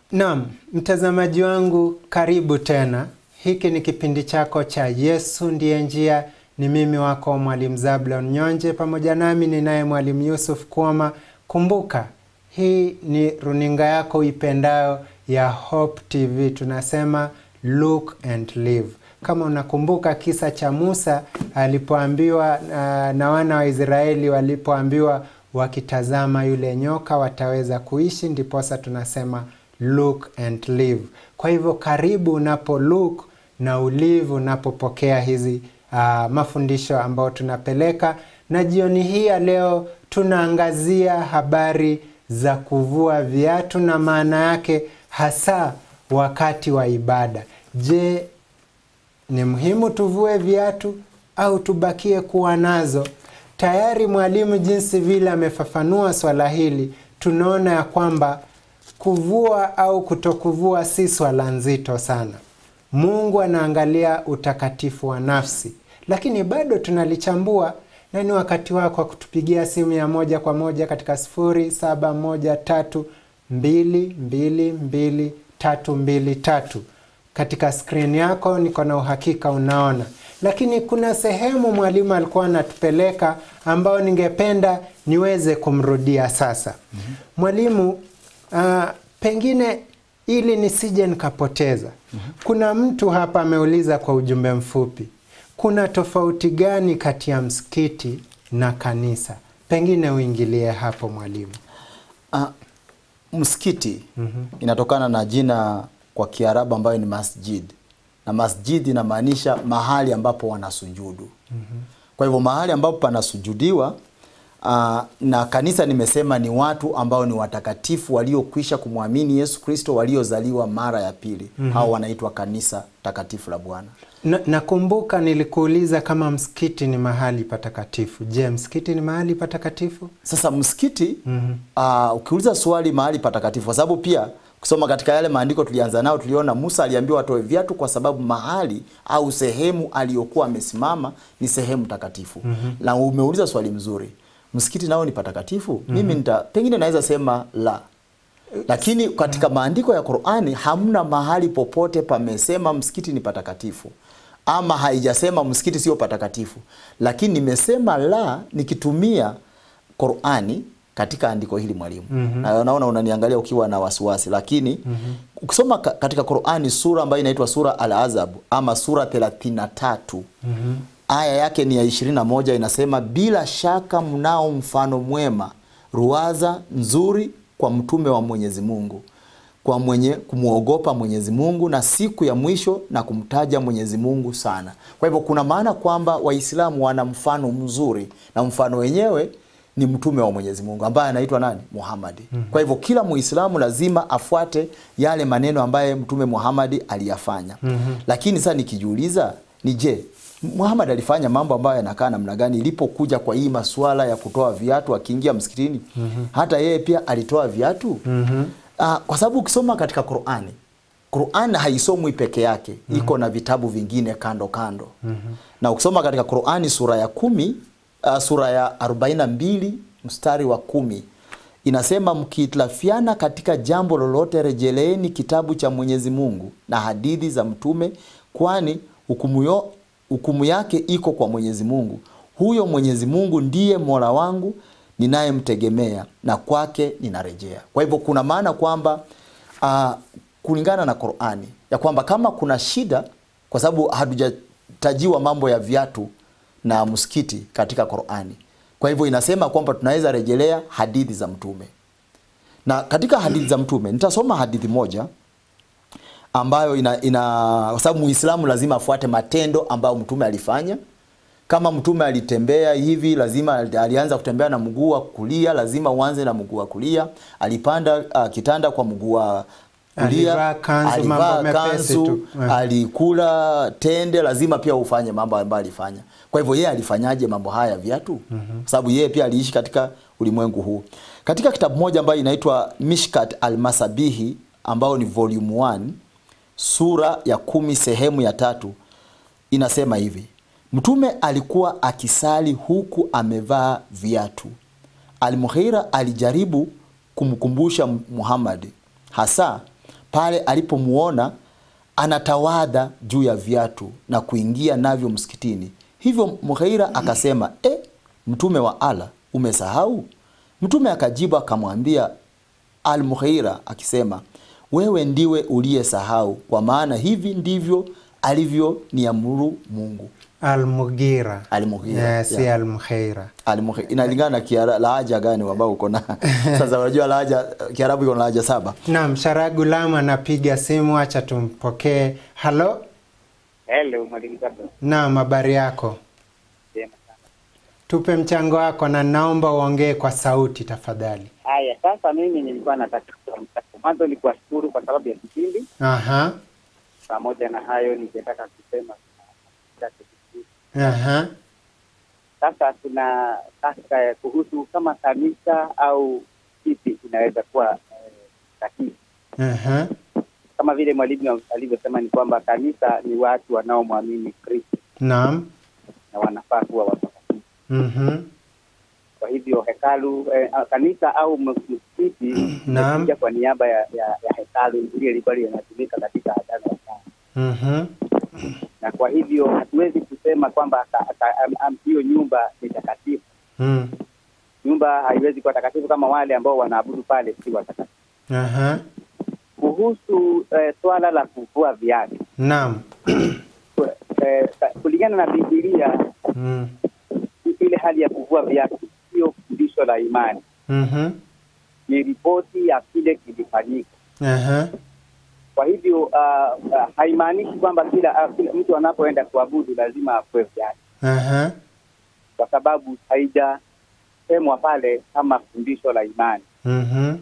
Naam, mtazamaji wangu, karibu tena. Hiki ni kipindi chako cha Yesu ndiye njia. Ni mimi wako Mwalimu Zablon Nyonje, pamoja nami ninaye Mwalimu Yusuf Kwama. Kumbuka, hii ni runinga yako uipendayo ya Hope TV. Tunasema look and live. Kama unakumbuka kisa cha Musa alipoambiwa uh, na wana wa Israeli walipoambiwa wakitazama yule nyoka wataweza kuishi, ndiposa tunasema look and live. Kwa hivyo karibu unapo look na ulive unapopokea hizi uh, mafundisho ambayo tunapeleka, na jioni hii ya leo tunaangazia habari za kuvua viatu na maana yake hasa wakati wa ibada. Je, ni muhimu tuvue viatu au tubakie kuwa nazo? Tayari mwalimu jinsi vile amefafanua swala hili, tunaona ya kwamba kuvua au kutokuvua si swala nzito sana. Mungu anaangalia utakatifu wa nafsi, lakini bado tunalichambua na ni wakati wako wa kutupigia simu ya moja kwa moja katika sifuri saba moja tatu mbili mbili mbili tatu mbili tatu. Katika skrini yako niko na uhakika unaona, lakini kuna sehemu mwalimu alikuwa anatupeleka ambayo ningependa niweze kumrudia sasa. mm-hmm. Mwalimu, uh, pengine ili nisije nikapoteza. mm-hmm. Kuna mtu hapa ameuliza kwa ujumbe mfupi, kuna tofauti gani kati ya msikiti na kanisa? Pengine uingilie hapo mwalimu. Uh, msikiti inatokana na jina kwa Kiarabu ambayo ni masjid, na masjid inamaanisha mahali ambapo wanasujudu. Kwa hivyo mahali ambapo panasujudiwa uh, na kanisa nimesema ni watu ambao ni watakatifu waliokwisha kumwamini Yesu Kristo, waliozaliwa mara ya pili. Hao wanaitwa kanisa takatifu la Bwana. Na- Nakumbuka nilikuuliza kama msikiti ni mahali patakatifu. Je, msikiti ni mahali patakatifu? Sasa msikiti uh, ukiuliza swali mahali patakatifu, kwa sababu pia kusoma katika yale maandiko tulianza nao, tuliona Musa aliambiwa atoe viatu kwa sababu mahali au sehemu aliyokuwa amesimama ni sehemu takatifu. Na umeuliza swali mzuri, msikiti nao ni patakatifu? Mimi nita, pengine naweza sema la, lakini katika maandiko ya Qur'ani hamna mahali popote pamesema msikiti ni patakatifu ama haijasema msikiti sio patakatifu, lakini nimesema la nikitumia Qur'ani katika andiko hili mwalimu. Na naona unaniangalia ukiwa na wasiwasi, lakini ukisoma ka- katika Qur'ani sura ambayo inaitwa sura Al-Azab ama sura 33 aya yake ni ya 21 inasema, bila shaka mnao mfano mwema, ruwaza nzuri kwa mtume wa Mwenyezi Mungu kwa mwenye kumwogopa Mwenyezi Mungu na siku ya mwisho na kumtaja Mwenyezi Mungu sana. Kwa hivyo kuna maana kwamba Waislamu wana mfano mzuri na mfano wenyewe ni mtume wa Mwenyezi Mungu ambaye anaitwa nani? Muhammad. Kwa hivyo kila Muislamu lazima afuate yale maneno ambaye Mtume Muhammad aliyafanya. Lakini sasa nikijiuliza ni je, Muhammad alifanya mambo ambayo yanakaa namna gani ilipokuja kwa hii masuala ya kutoa viatu akiingia msikitini? Hata yeye pia alitoa viatu? Ah, kwa sababu ukisoma katika Qur'ani, Qur'an haisomwi peke yake, iko na vitabu vingine kando kando. Na ukisoma katika Qur'ani sura ya kumi, ah, sura ya 42 mstari wa kumi inasema mkihitilafiana katika jambo lolote, rejeleeni kitabu cha Mwenyezi Mungu na hadithi za mtume, kwani hukumu yo- hukumu yake iko kwa Mwenyezi Mungu. Huyo Mwenyezi Mungu ndiye Mola wangu ninayemtegemea na kwake ninarejea. Kwa hivyo kuna maana kwamba uh, kulingana na Qur'ani ya kwamba kama kuna shida, kwa sababu hatujatajiwa mambo ya viatu na msikiti katika Qur'ani, kwa hivyo inasema kwamba tunaweza rejelea hadithi za mtume, na katika hadithi za mtume nitasoma hadithi moja ambayo ina, ina kwa sababu Muislamu lazima afuate matendo ambayo mtume alifanya. Kama mtume alitembea hivi, lazima alianza kutembea na mguu wa kulia, lazima uanze na mguu wa kulia. Alipanda uh, kitanda kwa mguu wa kulia, Alivaa kanzu, mambo mepesi tu. Eh. alikula tende, lazima pia ufanye mambo ambayo alifanya. Kwa hivyo yeye alifanyaje mambo haya viatu? Kwa sababu yeye pia aliishi katika ulimwengu huu. Katika kitabu moja ambayo inaitwa Mishkat al-Masabihi ambao ni volume 1 sura ya kumi sehemu ya tatu inasema hivi: Mtume alikuwa akisali huku amevaa viatu. Almughira alijaribu kumkumbusha Muhammad hasa pale alipomuona anatawadha juu ya viatu na kuingia navyo msikitini. Hivyo Mughaira akasema, e, mtume wa Allah, umesahau? Mtume akajibu akamwambia Al-Mughaira akisema, wewe ndiwe uliyesahau, kwa maana hivi ndivyo alivyoniamuru Mungu. Almugira. Al-Mughira, Eh, si yeah. Almughaira. Al-Mughaira. Inalingana na kiara- lahaja gani ambao uko na sasa. Unajua lahaja Kiarabu iko na lahaja saba. Naam, Sharagulam anapiga simu, acha tumpokee. Halo, Hello, mwalimu Kabla. naam, habari yako? Jema sana. Tupe mchango wako na naomba uongee kwa sauti tafadhali. Haya, sasa mimi nilikuwa nataka mwanzo ni kuwashukuru kwa sababu ya kipindi. Aha, Pamoja na hayo, ningetaka kusema chache kidogo. aha, sasa tuna sasa kuhusu kama kanisa au kipi inaweza kuwa eh, sahihi. aha, Kama vile mwalimu alivyosema, ni kwamba kanisa ni watu wanaomwamini Kristo naam, na wanafaa kuwa watakatifu. mhm, Kwa hivyo hekalu eh, kanisa au msikiti Naam. imekuja kwa niaba ya, ya, ya hekalu ile ilikuwa inatumika katika agano la kale. mhm, na kwa hivyo hatuwezi kusema kwamba ka- ka- am- am- hiyo nyumba ni takatifu. mm, Nyumba haiwezi kuwa takatifu kama wale ambao wanaabudu pale si watakatifu. aha, Kuhusu eh, swala la kuvua viatu naam, eh, ka- kulingana na Biblia, mm, ile hali ya kuvua viatu sio fundisho la imani, mhm, ni ripoti ya kile kilifanyika. aha, Kwa hivyo uh, uh, haimaanishi kwamba kila, uh, kila mtu anapoenda kuabudu lazima avue viatu, aha, kwa sababu haijasemwa pale kama fundisho la imani. mhm,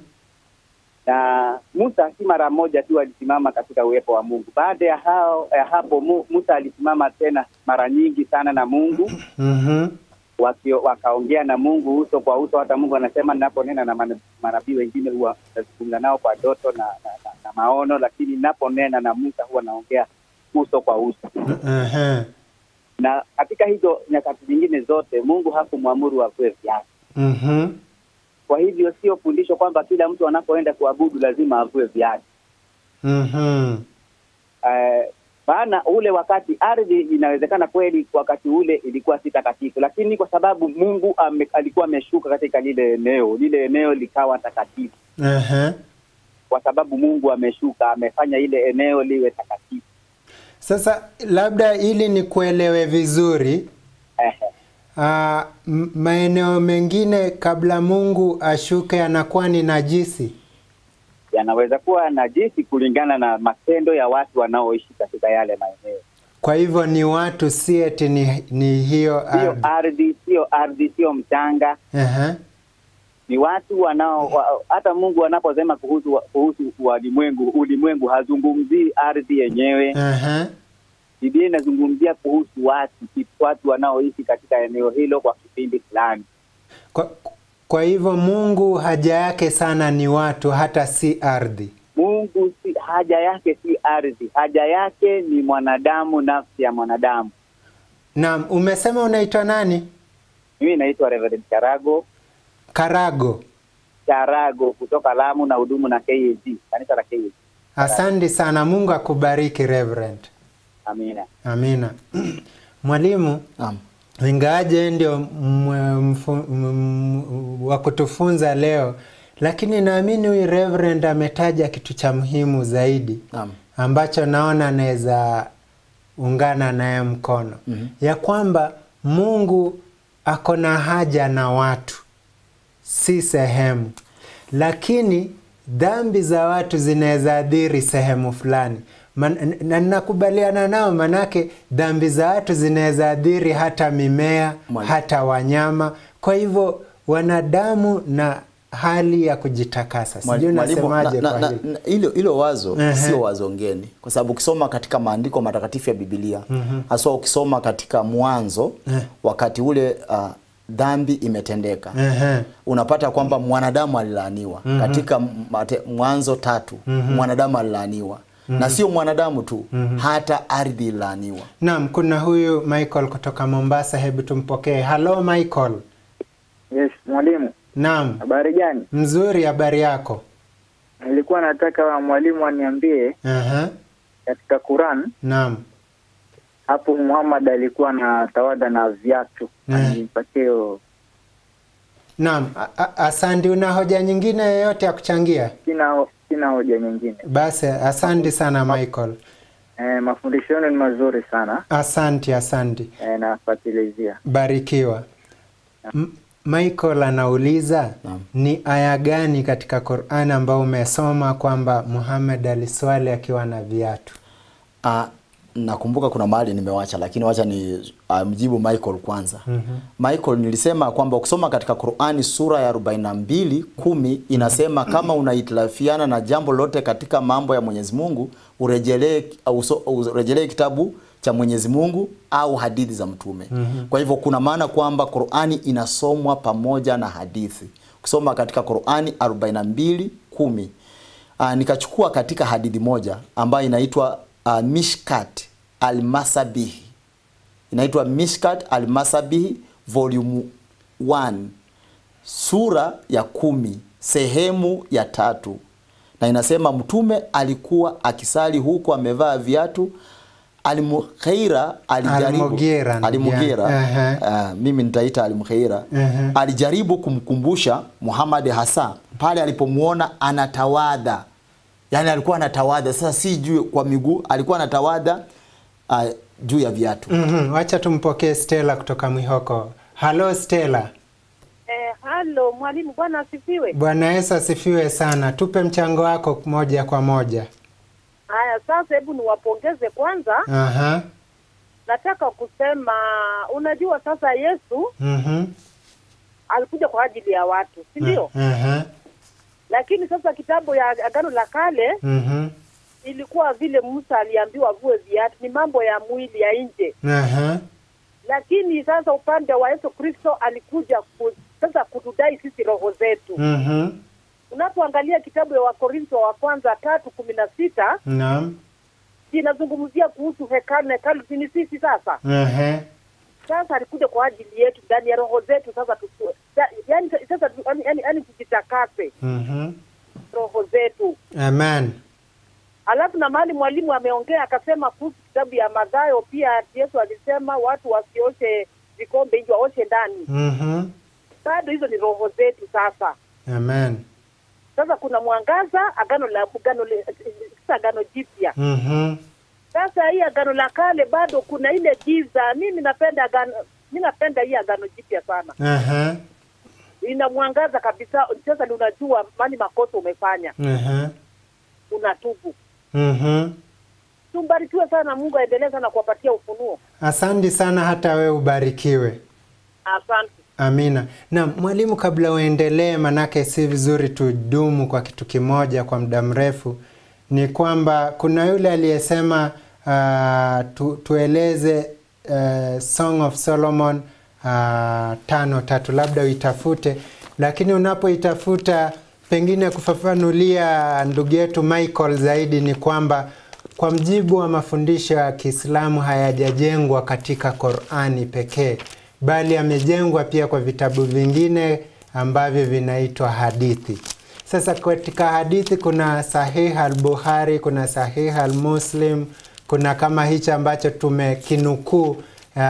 na Musa si mara moja tu alisimama katika uwepo wa Mungu. Baada ya hao ya hapo Mu, Musa alisimama tena mara nyingi sana na Mungu mhm, wakio, wakaongea na Mungu uso kwa uso. Hata Mungu anasema ninaponena na mana- manabii wengine huwa nazungumza nao kwa doto na, na, na, na maono, lakini ninaponena na Musa huwa naongea uso kwa uso. aha, Na katika hizo nyakati zingine zote Mungu hakumwamuru avue viatu. mhm, Kwa hivyo sio fundisho kwamba kila mtu anapoenda kuabudu lazima avue viatu. mhm, Eh, maana ule wakati ardhi inawezekana kweli wakati ule ilikuwa si takatifu, lakini kwa sababu Mungu ame, alikuwa ameshuka katika lile eneo, lile eneo likawa takatifu aha. kwa sababu Mungu ameshuka, amefanya ile eneo liwe takatifu. Sasa labda ili nikuelewe vizuri, Ehe. ah, m- maeneo mengine kabla Mungu ashuke yanakuwa ni najisi. Yanaweza kuwa najisi kulingana na matendo ya watu wanaoishi katika yale maeneo. Kwa hivyo ni watu, si eti ni, ni hiyo Sio ardhi. ardhi, sio ardhi, sio mchanga, Aha, ni watu wanao wa, hata Mungu anaposema kuhusu kuhusu walimwengu, ulimwengu hazungumzii ardhi yenyewe. aha, Biblia inazungumzia kuhusu watu, watu wanaoishi katika eneo hilo kwa kipindi fulani. Kwa, kwa hivyo Mungu haja yake sana ni watu, hata si ardhi. Mungu si, haja yake si ardhi, haja yake ni mwanadamu, nafsi ya mwanadamu. Naam, umesema unaitwa nani? Mimi naitwa Reverend Charago Karago. Charago kutoka Lamu na hudumu na KAG, kanisa la KAG. Asante sana, Mungu akubariki Reverend. Amina. Amina. Mwalimu, Naam. ingawaje ndio mwe- mfu- m- wa kutufunza leo, lakini naamini huyu Reverend ametaja kitu cha muhimu zaidi Naam. ambacho naona naweza ungana naye mkono Mhm. ya kwamba Mungu ako na haja na watu, si sehemu, lakini dhambi za watu zinaweza adhiri sehemu fulani Man, na nakubaliana nao, manake dhambi za watu zinaweza adhiri hata mimea Mwalimu. hata wanyama. Kwa hivyo wanadamu na hali ya kujitakasa, sijui Mwalimu, unasemaje na- kwa na- hili? na- hilo hilo wazo Ehe. sio wazo ngeni, kwa sababu ukisoma katika maandiko matakatifu ya Biblia haswa ukisoma katika Mwanzo Eh. wakati ule uh, dhambi imetendeka Ehe. unapata kwamba mwanadamu alilaaniwa katika mate, Mwanzo tatu mwanadamu alilaaniwa na sio mwanadamu tu hata ardhi ililaaniwa. Naam, kuna huyu Michael kutoka Mombasa, hebu tumpokee. Halo Michael. Yes, mwalimu. Naam, Habari gani? mzuri, habari yako? nilikuwa nataka mwalimu aniambie Aha. katika Quran Naam. hapo Muhammad alikuwa na tawada na viatu, Mm. anipatie hiyo. Naam. A- a- Asante. Una hoja nyingine yoyote ya kuchangia? Sina sina hoja nyingine. Basi asante sana Michael. Eh, mafundisho yenu ni mazuri sana Asante, asante. eh, nafatilizia. Barikiwa. M Michael anauliza Naam. ni aya gani katika Qur'an ambao umesoma kwamba Muhammad aliswali akiwa na viatu? Ah, nakumbuka kuna mahali nimewacha lakini wacha ni uh, mjibu Michael kwanza. Mhm. Michael nilisema kwamba ukisoma katika Qur'ani sura ya 42 kumi inasema kama unahitilafiana na jambo lote katika mambo ya Mwenyezi Mungu urejelee au uso- urejelee kitabu cha Mwenyezi Mungu au hadithi za mtume. Kwa hivyo kuna maana kwamba Qur'ani inasomwa pamoja na hadithi. Ukisoma katika Qur'ani 42 kumi uh, nikachukua katika hadithi moja ambayo inaitwa uh, Mishkat al-Masabihi inaitwa Mishkat al-Masabihi volume 1 sura ya kumi sehemu ya tatu na inasema mtume alikuwa akisali huku amevaa viatu Almughaira alijaribu Almughira, Almughira yeah. ah, mimi nitaita Almughaira Mhm. alijaribu kumkumbusha Muhammad hasa pale alipomuona anatawadha yaani alikuwa anatawadha sasa si juu kwa miguu alikuwa anatawadha uh, juu ya viatu Mhm. Wacha tumpokee Stella kutoka Mwihoko. Halo Stella. Eh, halo mwalimu, bwana asifiwe. Bwana Yesu asifiwe sana. Tupe mchango wako moja kwa moja. Haya, sasa hebu niwapongeze kwanza. Aha. Nataka kusema, unajua sasa Yesu Mhm. alikuja kwa ajili ya watu, si ndio? Aha. Lakini sasa kitabu ya Agano la Kale Mhm. ilikuwa vile Musa aliambiwa vue viatu, ni mambo ya mwili ya nje. Aha. Lakini sasa upande wa Yesu Kristo alikuja ku, sasa kutudai sisi roho zetu. Mhm. Unapoangalia kitabu ya Wakorintho wa kwanza tatu kumi na sita Naam. inazungumzia kuhusu hekalu, na hekalu ni sisi sasa Aha. sasa alikuja kwa ajili yetu ndani ya roho zetu sasa tuku, ya- yani sasa tu- yani, yani, yani tujitakase Mhm. roho zetu Amen. alafu na mahali mwalimu ameongea akasema kuhusu kitabu ya Mathayo pia Yesu alisema watu wasioshe vikombe nje waoshe ndani Mhm. bado hizo ni roho zetu sasa Amen. sasa kuna mwangaza agano la agano le- sasa agano jipya Mhm. sasa hii agano la kale bado kuna ile giza mimi napenda agano mimi napenda hii agano jipya sana Aha. ina mwangaza kabisa. Sasa ndio unajua mani makosa umefanya, Aha. unatubu. Mhm. Tumbarikiwe sana, Mungu aendelee sana kuwapatia ufunuo. Asante sana hata wewe ubarikiwe. Asante. Amina. Na mwalimu, kabla uendelee, manake si vizuri tudumu kwa kitu kimoja kwa muda mrefu, ni kwamba kuna yule aliyesema uh, tu, tueleze uh, Song of Solomon uh, tano tatu, labda uitafute, lakini unapoitafuta pengine kufafanulia ndugu yetu Michael zaidi ni kwamba kwa mjibu wa mafundisho ya Kiislamu hayajajengwa katika Qur'ani pekee bali yamejengwa pia kwa vitabu vingine ambavyo vinaitwa hadithi. Sasa katika hadithi kuna Sahih al-Bukhari, kuna Sahih al-Muslim, kuna kama hichi ambacho tumekinukuu uh,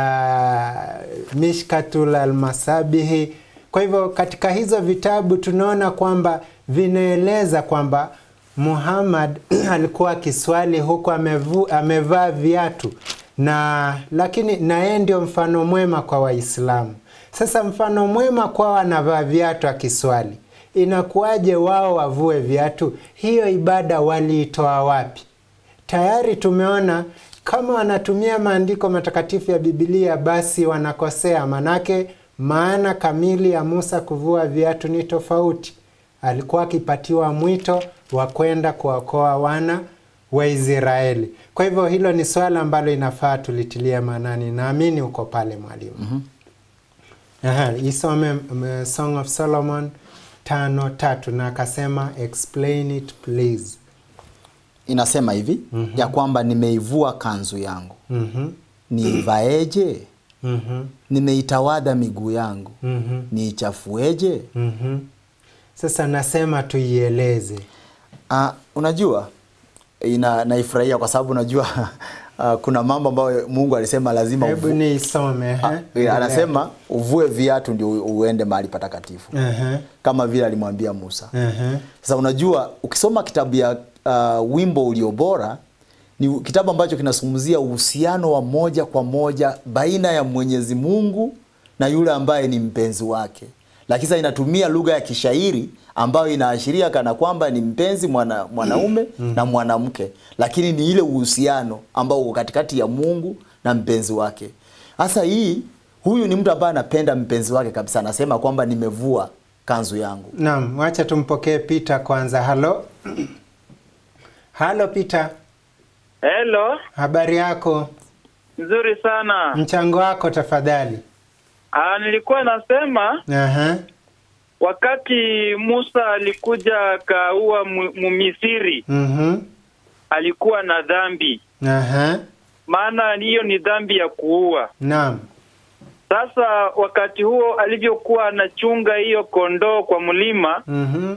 Mishkatul al-Masabihi. Kwa hivyo katika hizo vitabu tunaona kwamba vinaeleza kwamba Muhammad alikuwa akiswali huku amevu, amevaa viatu na lakini na yeye ndio mfano mwema kwa Waislamu. Sasa mfano mwema kwao anavaa viatu akiswali, inakuwaje wao wavue viatu? Hiyo ibada waliitoa wapi? Tayari tumeona kama wanatumia maandiko matakatifu ya Biblia basi wanakosea, manake maana kamili ya Musa kuvua viatu ni tofauti. Alikuwa akipatiwa mwito wa kwenda kuwaokoa wana wa Israeli. Kwa hivyo hilo ni swala ambalo inafaa tulitilie maanani. Naamini uko pale mwalimu. mm -hmm. Isome um, Song of Solomon tano tatu na akasema explain it please. inasema hivi mm -hmm. ya kwamba nimeivua kanzu yangu mm -hmm. niivaeje mm -hmm. nimeitawadha miguu yangu mm -hmm. niichafueje mm -hmm. Sasa nasema tuieleze. Ah, unajua ina naifurahia kwa sababu unajua ah, kuna mambo ambayo Mungu alisema lazima Hebu uvu- niisome. Ah, eh. eh, anasema uvue viatu ndio u- uende mahali patakatifu Ehe, kama vile alimwambia Musa. ehe. Sasa unajua ukisoma kitabu ya uh, wimbo ulio bora ni kitabu ambacho kinazungumzia uhusiano wa moja kwa moja baina ya Mwenyezi Mungu na yule ambaye ni mpenzi wake, lakini sasa inatumia lugha ya kishairi ambayo inaashiria kana kwamba ni mpenzi mwana, mwanaume na mwanamke, lakini ni ile uhusiano ambao uko katikati ya Mungu na mpenzi wake. Sasa hii huyu ni mtu ambaye anapenda mpenzi wake kabisa, anasema kwamba nimevua kanzu yangu. Naam, wacha tumpokee Peter kwanza. Halo. Halo Peter, Hello, habari yako? nzuri sana. Mchango wako tafadhali. Ah, nilikuwa nasema Aha. wakati Musa alikuja akaua mu- Mumisiri Mhm. alikuwa na dhambi, Aha. maana hiyo ni dhambi ya kuua. Naam. Sasa wakati huo alivyokuwa anachunga hiyo kondoo kwa mlima, Mhm.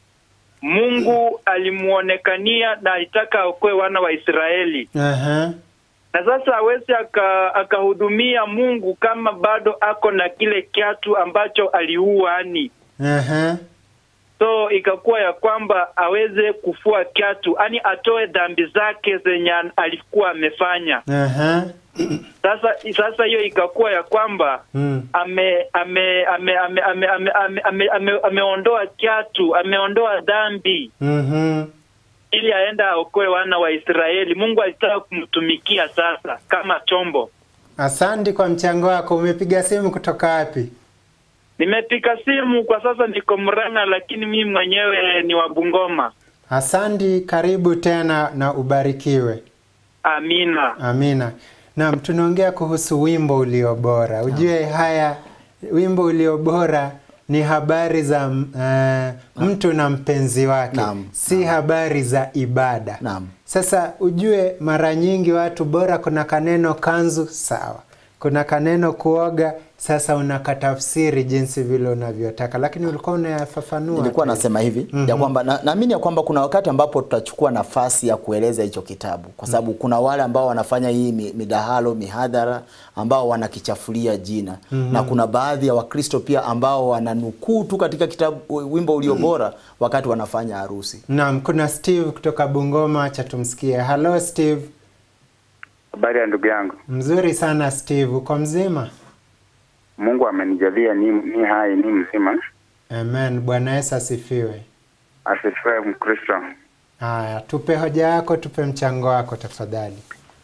Mungu alimuonekania na alitaka aokoe wana wa Israeli, Aha. na sasa hawezi aka- akahudumia Mungu kama bado ako na kile kiatu ambacho aliuani Aha. so ikakuwa ya kwamba aweze kufua kiatu, yani atoe dhambi zake zenye an- alikuwa amefanya. Aha. Sasa sasa hiyo ikakuwa ya kwamba Mm. ame ame ame ame ame ame ame ame ame ameondoa kiatu, ameondoa dhambi Mhm. ili aenda aokoe wana wa Israeli. Mungu alitaka kumtumikia sasa kama chombo. Asante kwa mchango wako. Umepiga simu kutoka wapi? Nimepiga simu kwa sasa, niko Murang'a, lakini mimi mwenyewe ni wa Bungoma. Asante, karibu tena na ubarikiwe. Amina. Amina. Naam, tunaongea kuhusu wimbo ulio bora. Ujue haya wimbo ulio bora ni habari za uh, mtu na mpenzi wake, Naam. si habari za ibada. Naam. Sasa ujue mara nyingi watu bora, kuna kaneno kanzu, sawa, kuna kaneno kuoga, sasa unakatafsiri jinsi vile unavyotaka, lakini ulikuwa unayafafanua. nilikuwa tu. nasema hivi ya kwamba na- naamini ya kwamba kuna wakati ambapo tutachukua nafasi ya kueleza hicho kitabu kwa sababu kuna wale ambao wanafanya hii mi- midahalo mihadhara ambao wanakichafulia jina na kuna baadhi ya wakristo pia ambao wananukuu tu katika kitabu wimbo ulio bora wakati wanafanya harusi Naam, kuna Steve kutoka Bungoma, acha tumsikie. Hello Steve. Habari ya ndugu yangu, Mzuri sana Steve, uko mzima? Mungu amenijalia ni, ni hai ni mzima, Amen. Bwana Yesu asifiwe. asifiwe Mkristo. Haya, tupe hoja yako, tupe mchango wako tafadhali.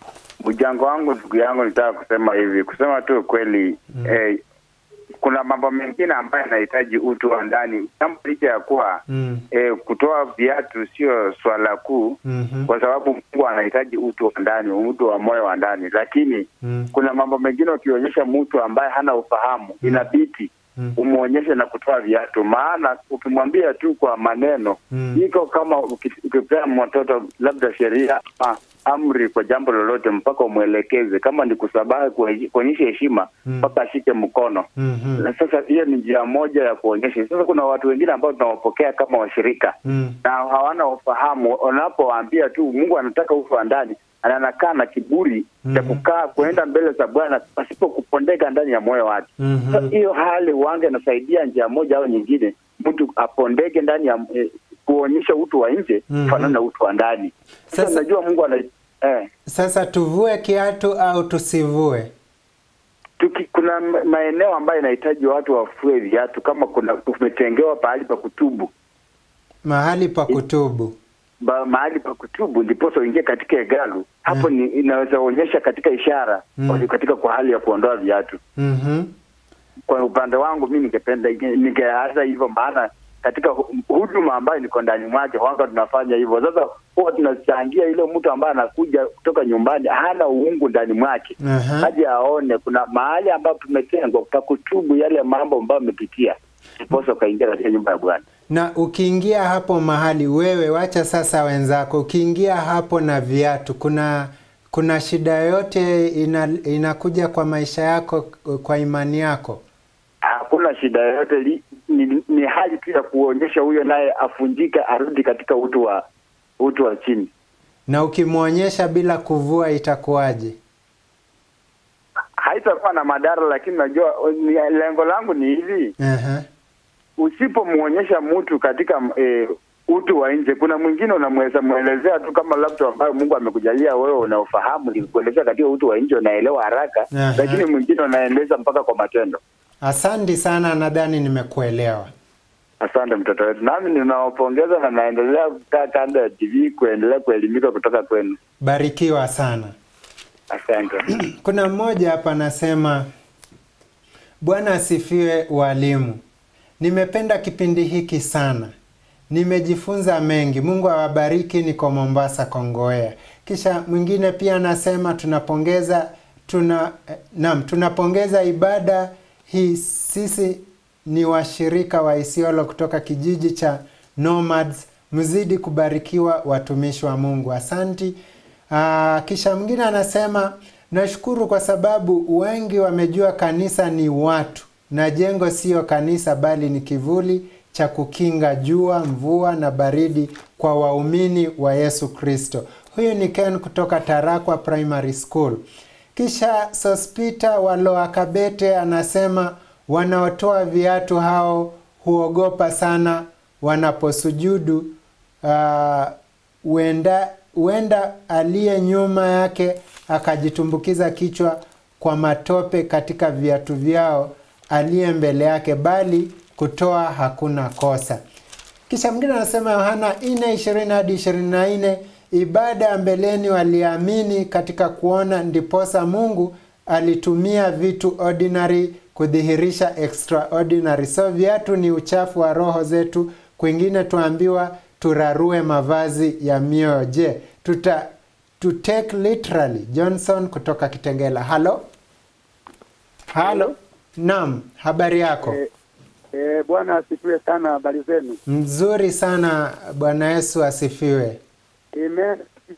Mjango wangu ndugu yangu, nitaka kusema hivi, kusema tu ukweli mm. eh, kuna mambo mengine ambayo yanahitaji utu wa ndani, jambo licha ya kuwa Mm. eh, kutoa viatu sio swala kuu Mhm. kwa sababu Mungu anahitaji utu wa ndani, utu wa moyo wa ndani, lakini Mm. kuna mambo mengine ukionyesha mtu ambaye hana ufahamu inabidi Mm. umwonyeshe na kutoa viatu, maana ukimwambia tu kwa maneno Mm. iko kama uki- ukipea mtoto labda sheria ama amri kwa jambo lolote, mpaka umwelekeze. Kama ni kusabahi, kuhe- kuonyesha heshima Mm. mpaka ashike mkono Mhm. na sasa hiyo ni njia moja ya kuonyesha. Sasa kuna watu wengine ambao tunawapokea kama washirika Mm. na hawana ufahamu. Unapowaambia tu Mungu anataka ufa wa ndani, na anakaa na kiburi cha Mhm. kukaa kuenda mbele za Bwana pasipo kupondeka ndani ya moyo wake. Mhm. Sasa hiyo hali wange nasaidia njia moja au nyingine, mtu apondeke ndani ya eh, kuonyesha utu wa nje Mhm. kufanana na utu wa ndani. Sasa Sasa- najua Mungu ana eh, Sasa tuvue kiatu au tusivue? tuki, kuna ma- maeneo ambayo inahitaji watu wafue viatu, kama kuna umetengewa pahali pa kutubu Mahali pa kutubu. ba, mahali pa kutubu ndiposa uingie katika hekalu hapo ni inaweza onyesha katika ishara Mm. katika kwa hali ya kuondoa viatu Mhm. kwa upande wangu mi ningependa ningeanza hivyo maana katika hu- huduma ambayo niko ndani mwake wanga tunafanya hivyo sasa huwa tunachangia ile mtu ambaye anakuja kutoka nyumbani hana uungu ndani mwake Aha. aje aone kuna mahali ambapo tumetengwa pa kutubu yale mambo ambayo amepitia ndiposa ukaingia katika nyumba ya bwana Na ukiingia hapo mahali wewe, wacha sasa wenzako, ukiingia hapo na viatu, kuna kuna shida yoyote ina, inakuja kwa maisha yako, kwa imani yako? hakuna shida yoyote li- ni, ni hali tu ya kuonyesha huyo naye afunjike arudi katika utu wa utu wa chini. Na ukimwonyesha bila kuvua itakuwaje? Haitakuwa na madhara, lakini najua ni- lengo langu ni hivi, Aha. usipomwonyesha mtu katika e, utu wa nje, kuna mwingine unamweza mwelezea tu kama labda ambayo Mungu amekujalia wewe unaofahamu, nikuelezea katika utu wa nje unaelewa haraka, Aha. lakini mwingine unaeleza mpaka kwa matendo. Asante sana, nadhani nimekuelewa. Asante mtoto wetu, nami ninawapongeza na naendelea kukaa kando ya TV kuendelea kuelimika kutoka kwenu. Barikiwa sana. Asante. Kuna mmoja hapa anasema, Bwana asifiwe walimu. Nimependa kipindi hiki sana, nimejifunza mengi. Mungu awabariki. Niko Mombasa, Kongowea. Kisha mwingine pia anasema tunapongeza tuna eh, naam, tunapongeza ibada hii. Sisi ni washirika wa Isiolo kutoka kijiji cha Nomads. Mzidi kubarikiwa watumishi wa Mungu. Asanti. Aa, kisha mwingine anasema nashukuru kwa sababu wengi wamejua kanisa ni watu na jengo siyo kanisa bali ni kivuli cha kukinga jua, mvua na baridi kwa waumini wa Yesu Kristo. Huyu ni Ken kutoka Tarakwa Primary School. Kisha Sospita wa Loa Kabete anasema wanaotoa viatu hao huogopa sana wanaposujudu uh, huenda huenda aliye nyuma yake akajitumbukiza kichwa kwa matope katika viatu vyao aliye mbele yake, bali kutoa hakuna kosa. Kisha mwingine anasema Yohana 4 20 hadi 24, ibada ya mbeleni waliamini katika kuona, ndiposa Mungu alitumia vitu ordinary kudhihirisha extraordinary. So viatu ni uchafu wa roho zetu. Kwingine tuambiwa turarue mavazi ya mioyo. Je, tuta to take literally? Johnson kutoka Kitengela. Halo, halo. Naam, habari yako? Eh, eh, Bwana asifiwe sana. Habari zenu? Mzuri sana. Bwana Yesu asifiwe. Amen.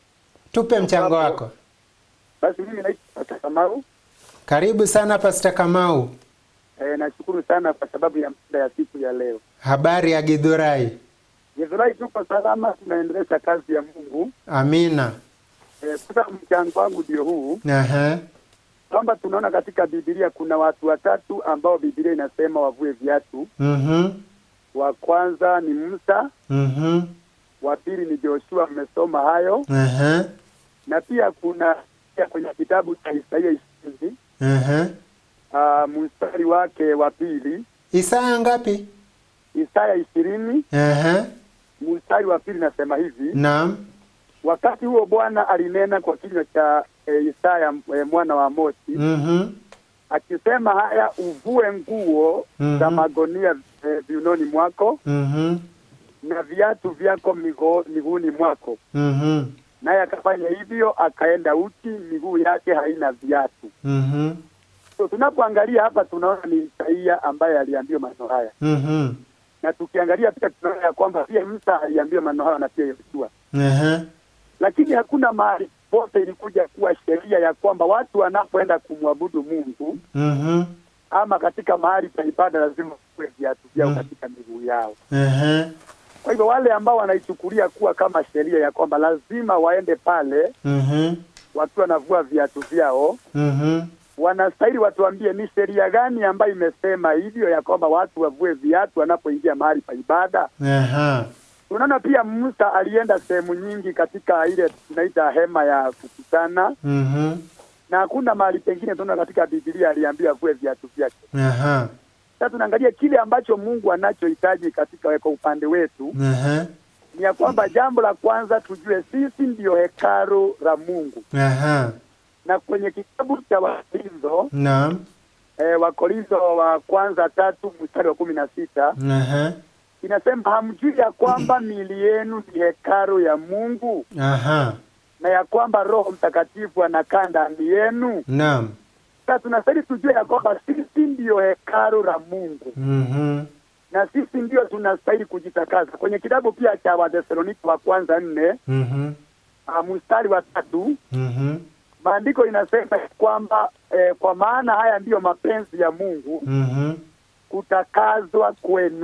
Tupe mchango wako. Basi mimi naitwa Pastor Kamau. Karibu sana Pasta Kamau. Eh, nashukuru sana kwa sababu ya mada ya siku ya leo. Habari ya Githurai? Githurai tuko salama, tunaendelesha kazi ya Mungu. Amina. Eh, sasa mchango wangu ndio huu Aha. kwamba tunaona katika Biblia kuna watu watatu ambao Biblia inasema wavue viatu. Mhm. Wa kwanza ni Musa, Mhm. wa pili ni Joshua, mmesoma hayo, Aha. na pia kuna pia kwenye kitabu cha Isaia ishirini Aha. uh, mstari wake wa pili Isaya ngapi? Isaya ishirini Aha. mstari wa pili nasema hivi Naam. wakati huo Bwana alinena kwa kinywa cha e, Isaya e, mwana wa Amosi Mhm. akisema, haya uvue nguo Mhm. za magonia e, viunoni mwako Mhm. na viatu vyako migo- miguuni mwako. Mhm. Naye akafanya hivyo, akaenda uchi, miguu yake haina viatu. Mhm. So, tunapoangalia hapa tunaona ni Isaia ambaye aliambiwa maneno haya, Mhm. na tukiangalia pia tunaona ya kwamba pia Musa aliambiwa maneno haya na pia Yoshua. Aha. lakini hakuna mahali pote ilikuja kuwa sheria ya kwamba watu wanapoenda kumwabudu Mungu Mhm. ama katika mahali pa ibada lazima kuwe viatu vyao Mm. katika miguu yao. Aha. Kwa hivyo wale ambao wanaichukulia kuwa kama sheria ya kwamba lazima waende pale Mhm. wakiwa wanavua viatu vyao, Mhm. wanastahili watuambie ni sheria gani ambayo imesema hivyo ya kwamba watu wavue viatu wanapoingia mahali pa ibada. Aha. Tunaona pia Musa alienda sehemu nyingi katika ile tunaita hema ya kukutana Mhm. na hakuna mahali pengine tunaona katika Biblia aliambiwa avue viatu vyake. Aha. Sasa tunaangalia kile ambacho Mungu anachohitaji katika kwa upande wetu Aha. ni ya kwamba jambo la kwanza tujue sisi ndiyo hekalu la Mungu, Aha. na kwenye kitabu cha Wakorintho Naam. eh, Wakorintho wa kwanza tatu mstari wa kumi na sita Aha. inasema hamjui ya kwamba miili yenu ni hekalu ya Mungu Aha. na ya kwamba Roho Mtakatifu anakaa ndani yenu. Naam. Sasa tunastahili tujue ya kwamba sisi ndiyo hekalu la Mungu Mhm. na sisi ndio tunastahili kujitakasa. Kwenye kitabu pia cha Wathesalonike wa kwanza nne Mhm. uh, mstari wa tatu Mhm. maandiko inasema ya kwamba eh, kwa maana haya ndiyo mapenzi ya Mungu Mhm. kutakazwa kwenu.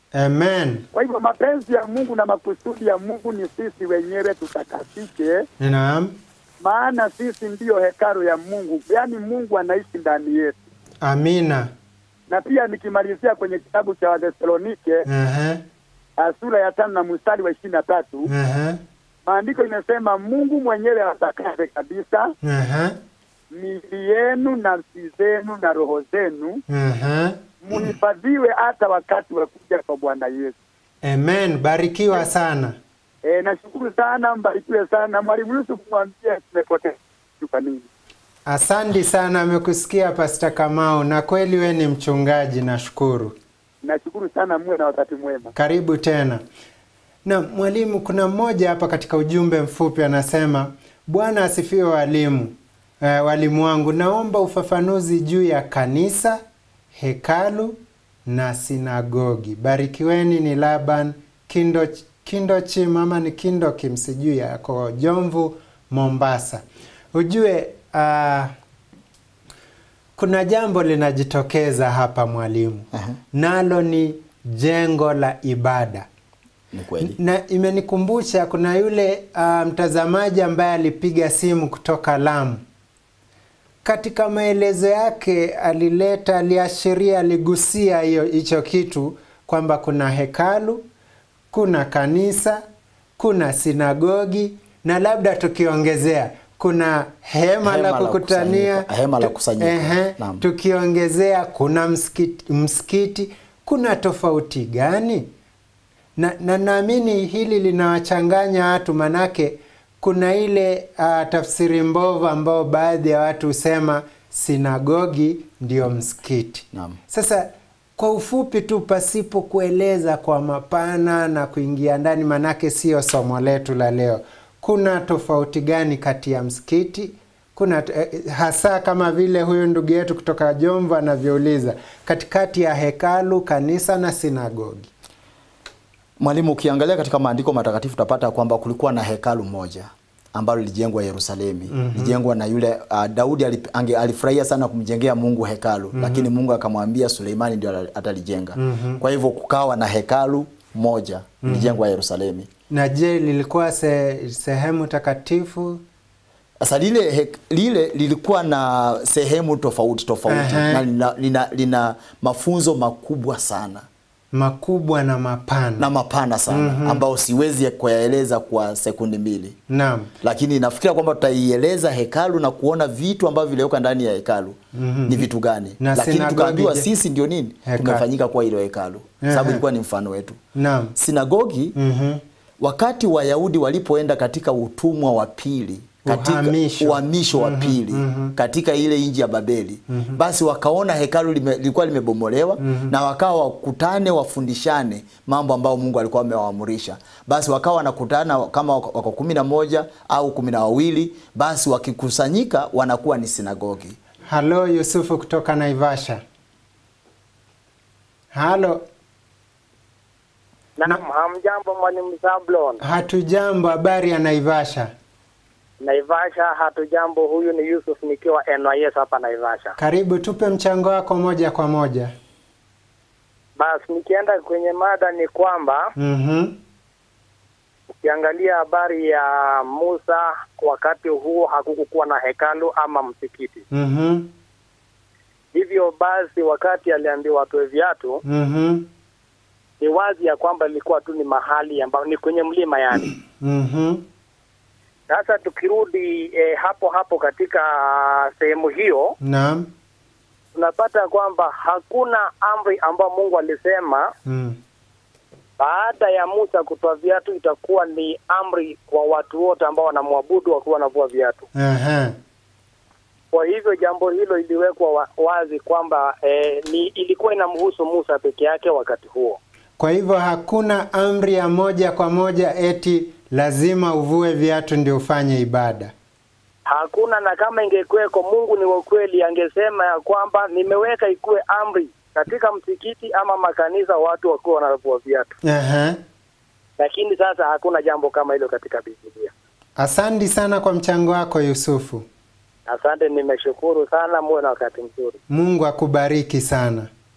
Amen. Kwa hivyo mapenzi ya Mungu na makusudi ya Mungu ni sisi wenyewe tutakasike, Naam. maana sisi ndiyo hekalu ya Mungu, yaani Mungu anaishi ndani yetu. Amina. Na pia nikimalizia kwenye kitabu cha Wathesalonike Aha. ah, sura ya tano na mstari wa ishirini na tatu Aha. maandiko inasema Mungu mwenyewe atakaze kabisa Aha. miili yenu, nafsi zenu na roho zenu Aha. muhifadhiwe hata wakati wa kuja kwa Bwana Yesu. Amen. Barikiwa sana. E, nashukuru sana, mbarikiwe sana. Mwalimu Yusuf, mwambie tumepotea kwa nini. Asante sana, amekusikia Pasta Kamau, na kweli we ni mchungaji, nashukuru. Nashukuru sana, muwe na wakati mwema. Karibu tena. Na mwalimu, kuna mmoja hapa katika ujumbe mfupi anasema, Bwana asifiwe walimu. Eh, walimu wangu, naomba ufafanuzi juu ya kanisa, hekalu na sinagogi. Barikiweni. Ni Laban Kindo, Kindochi, mama ni Kindokim, sijui yako Jomvu, Mombasa. Ujue ah, kuna jambo linajitokeza hapa mwalimu, Aha. nalo ni jengo la ibada Ni kweli. na imenikumbusha kuna yule uh, mtazamaji ambaye alipiga simu kutoka Lamu. Katika maelezo yake alileta, aliashiria, aligusia hiyo hicho kitu kwamba kuna hekalu, kuna kanisa, kuna sinagogi na labda tukiongezea kuna hema, Hema la la kukutania, kusanyika, hema la tu- kusanyika. ehe, Naam. tukiongezea kuna msikiti, msikiti. Kuna tofauti gani? na na naamini hili linawachanganya watu manake kuna ile uh, tafsiri mbovu ambao baadhi ya watu husema sinagogi ndio msikiti Naam. sasa kwa ufupi tu pasipo kueleza kwa mapana na kuingia ndani manake sio somo letu la leo kuna tofauti gani kati ya msikiti kuna eh, hasa kama vile huyu ndugu yetu kutoka Jomvu anavyouliza katikati ya hekalu kanisa na sinagogi Mwalimu, ukiangalia katika maandiko matakatifu utapata kwamba kulikuwa na hekalu moja ambalo lilijengwa Yerusalemu. mm Lilijengwa na yule uh, Daudi alip- ange- alifurahia sana kumjengea Mungu hekalu lakini Mungu akamwambia Suleimani ndio ata- atalijenga. Kwa hivyo kukawa na hekalu moja lilijengwa Yerusalemu. na je lilikuwa se, sehemu takatifu Sasa lile, hek- lile lilikuwa na sehemu tofauti tofauti Aha. na lina, lina, lina mafunzo makubwa sana makubwa na mapana na mapana sana ambao siwezi kuyaeleza kwa sekundi mbili. naam lakini nafikiria kwamba tutaieleza hekalu na kuona vitu ambavyo viliwekwa ndani ya hekalu ni vitu gani, Na lakini sinagogi tukaambiwa je? sisi ndio nini Hekalu. tumefanyika kuwa hilo hekalu, sababu ilikuwa ni mfano wetu. naam Sinagogi Mhm. wakati Wayahudi walipoenda katika utumwa wa pili katika Uhamisho. uhamisho wa pili katika ile nchi ya Babeli basi wakaona hekalu lime, lilikuwa limebomolewa na wakawa wakutane wafundishane mambo ambayo Mungu alikuwa amewaamurisha. Basi wakawa wanakutana kama wako wako kumi na moja au kumi na wawili basi wakikusanyika wanakuwa ni sinagogi. halo yusufu kutoka naivasha halo Naam, hamjambo mwalimu Zablon. hatujambo habari ya naivasha Naivasha hatujambo, huyu ni Yusuf nikiwa NYS hapa Naivasha. karibu tupe mchango wako moja kwa moja Basi nikienda kwenye mada ni kwamba Mhm. ukiangalia habari ya Musa, wakati huo hakukukuwa na hekalu ama msikiti. Mhm. Hivyo basi, wakati aliambiwa atoe viatu, Mhm. ni wazi ya kwamba ilikuwa tu ni mahali ambao ni kwenye mlima yani. Mhm. Sasa tukirudi eh, hapo hapo katika sehemu hiyo naam tunapata kwamba hakuna amri ambayo Mungu alisema Mm. baada ya Musa kutoa viatu itakuwa ni amri kwa watu wote ambao wanamwabudu wakiwa wanavua viatu. Aha. Kwa hivyo jambo hilo iliwekwa wa, wazi kwamba eh, ni ilikuwa inamhusu Musa peke yake wakati huo. Kwa hivyo hakuna amri ya moja kwa moja eti lazima uvue viatu ndio ufanye ibada. Hakuna, na kama ingekuweko, Mungu ni wa kweli, angesema ya kwamba nimeweka ikuwe amri katika msikiti ama makanisa, watu wakiwa wanavua viatu, Aha. lakini sasa hakuna jambo kama hilo katika Biblia. Asante sana kwa mchango wako Yusufu. Asante, nimeshukuru sana, muwe na wakati mzuri. Mungu akubariki sana.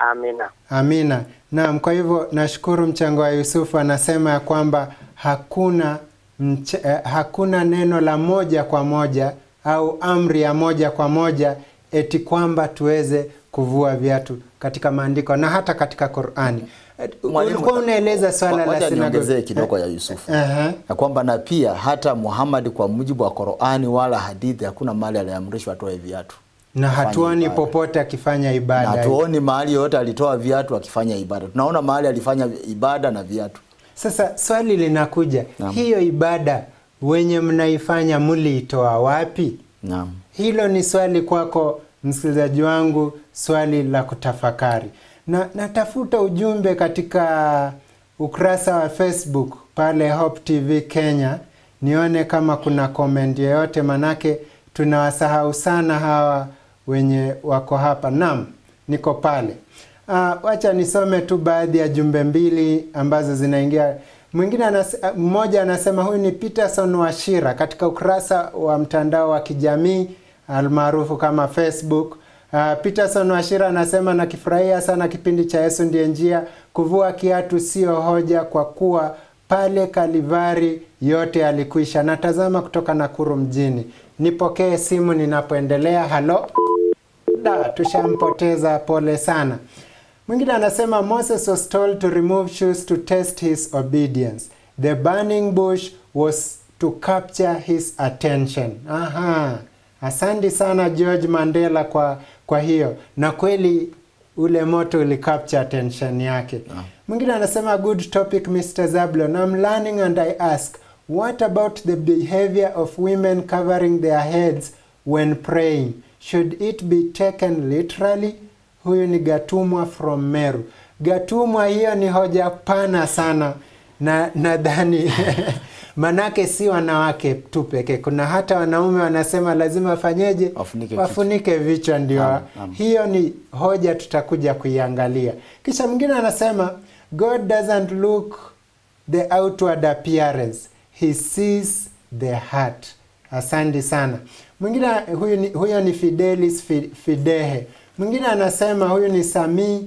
Amina. Amina. Naam, kwa hivyo nashukuru mchango wa Yusufu anasema ya kwamba hakuna mch eh, hakuna neno la moja kwa moja au amri ya moja kwa moja eti kwamba tuweze kuvua viatu katika maandiko na hata katika Qur'ani. Eh, Mwalimu, Ulikuwa unaeleza swala la Wacha niongezee sinagogi. kidogo ya Yusufu Aha. ya kwamba na pia hata Muhammad kwa mujibu wa Qur'ani wala hadithi hakuna mahali aliamrishwa atoe viatu Na Afanye hatuoni ibada. popote akifanya ibada. na hatuoni mahali yoyote alitoa viatu akifanya ibada. Tunaona mahali alifanya ibada na viatu. Sasa swali linakuja, Naam. hiyo ibada wenye mnaifanya mliitoa wapi? Naam. Hilo ni swali kwako msikilizaji wangu, swali la kutafakari. Na natafuta ujumbe katika ukurasa wa Facebook pale Hope TV Kenya, nione kama kuna comment yoyote, manake tunawasahau sana hawa wenye wako hapa. Naam, niko pale. Ah, wacha nisome tu baadhi ya jumbe mbili ambazo zinaingia. Mwingine anas, ah, mmoja anasema huyu ni Peterson Washira katika ukurasa wa mtandao wa kijamii almaarufu kama Facebook. Uh, Peterson Washira anasema nakifurahia sana kipindi cha Yesu ndiye njia. Kuvua kiatu sio hoja kwa kuwa pale Kalivari yote yalikwisha. Natazama kutoka Nakuru mjini. Nipokee simu ninapoendelea. Halo, da, tushampoteza, pole sana. Mwingine anasema Moses was told to remove shoes to test his obedience. The burning bush was to capture his attention. Aha. Asante sana George Mandela kwa kwa hiyo. Na kweli ule moto uli capture attention yake. Mwingine anasema good topic Mr. Zablon. I'm learning and I ask what about the behavior of women covering their heads when praying? Should it be taken literally? Huyu ni Gatumwa from Meru. Gatumwa, hiyo ni hoja pana sana na nadhani manake si wanawake tu pekee, kuna hata wanaume wanasema lazima wafanyeje, Wafunike kichwa. wafunike vichwa ndio. Naam, naam. Hiyo ni hoja tutakuja kuiangalia. Kisha mwingine anasema God doesn't look the outward appearance, he sees the heart. Asante sana. Mwingine huyu ni, huyo ni Fidelis Fi- Fidehe. Mwingine anasema huyu ni Sami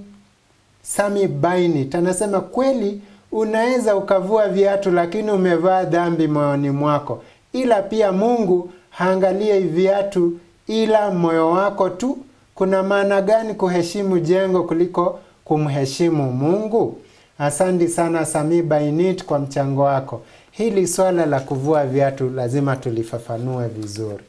Sami Bainit anasema kweli unaweza ukavua viatu lakini umevaa dhambi moyoni mwako, ila pia Mungu haangalie viatu ila moyo wako tu. Kuna maana gani kuheshimu jengo kuliko kumheshimu Mungu? Asante sana Sami Bainit kwa mchango wako. Hili swala la kuvua viatu lazima tulifafanue vizuri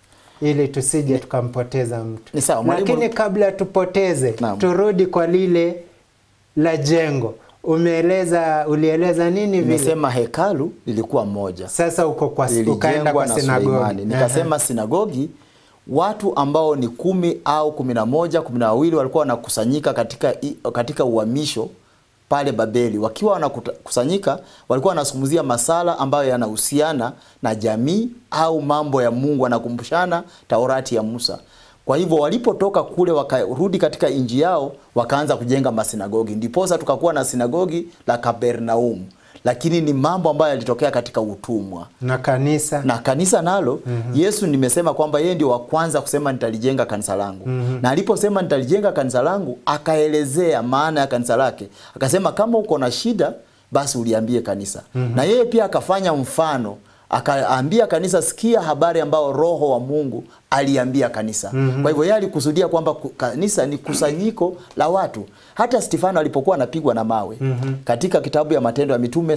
ili tusije tukampoteza mtu. Ni sawa, mwalimu- Lakini kabla tupoteze, Naam. turudi kwa lile la jengo. Umeeleza, ulieleza nini vile? Nimesema hekalu lilikuwa moja. Sasa uko kwa ukaenda lilijengwa kwa na sinagogi. Suleimani. Nikasema sinagogi watu ambao ni kumi au kumi na moja kumi na wawili walikuwa wanakusanyika katika, i- katika uhamisho pale Babeli. Wakiwa wanakusanyika walikuwa wanazungumzia masala ambayo yanahusiana na jamii au mambo ya Mungu, wanakumbushana Taurati ya Musa. Kwa hivyo walipotoka kule wakarudi katika inji yao, wakaanza kujenga masinagogi. Ndiposa tukakuwa na sinagogi la Kapernaum, lakini ni mambo ambayo yalitokea katika utumwa na kanisa na kanisa nalo Yesu nimesema kwamba yeye ndio wa kwanza kusema nitalijenga kanisa langu na aliposema nitalijenga kanisa langu akaelezea maana ya kanisa lake akasema kama uko na shida basi uliambie kanisa na yeye pia akafanya mfano akaambia kanisa sikia habari ambao roho wa Mungu aliambia kanisa kwa hivyo yeye alikusudia kwamba ku- kanisa ni kusanyiko la watu hata Stefano alipokuwa anapigwa na mawe katika kitabu ya Matendo ya Mitume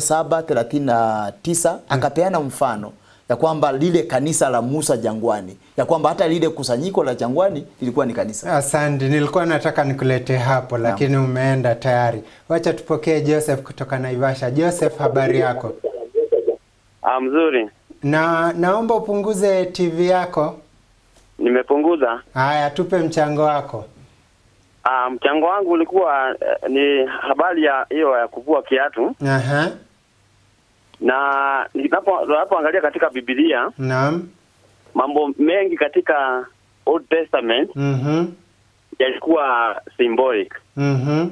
7:39 akapeana mfano ya kwamba lile kanisa la Musa jangwani, ya kwamba hata lile kusanyiko la jangwani lilikuwa ni kanisa. Asante, nilikuwa nataka nikulete hapo lakini umeenda tayari. Wacha tupokee Joseph kutoka Naivasha. Joseph, habari yako? Ah, mzuri. Na naomba upunguze TV yako. Nimepunguza. Haya, tupe mchango wako. Ah, mchango wangu ulikuwa eh, ni habari ya hiyo ya kuvua kiatu Aha, na ninapo ninapoangalia katika Biblia naam. mambo mengi katika Old Testament Mhm, yalikuwa symbolic mhm,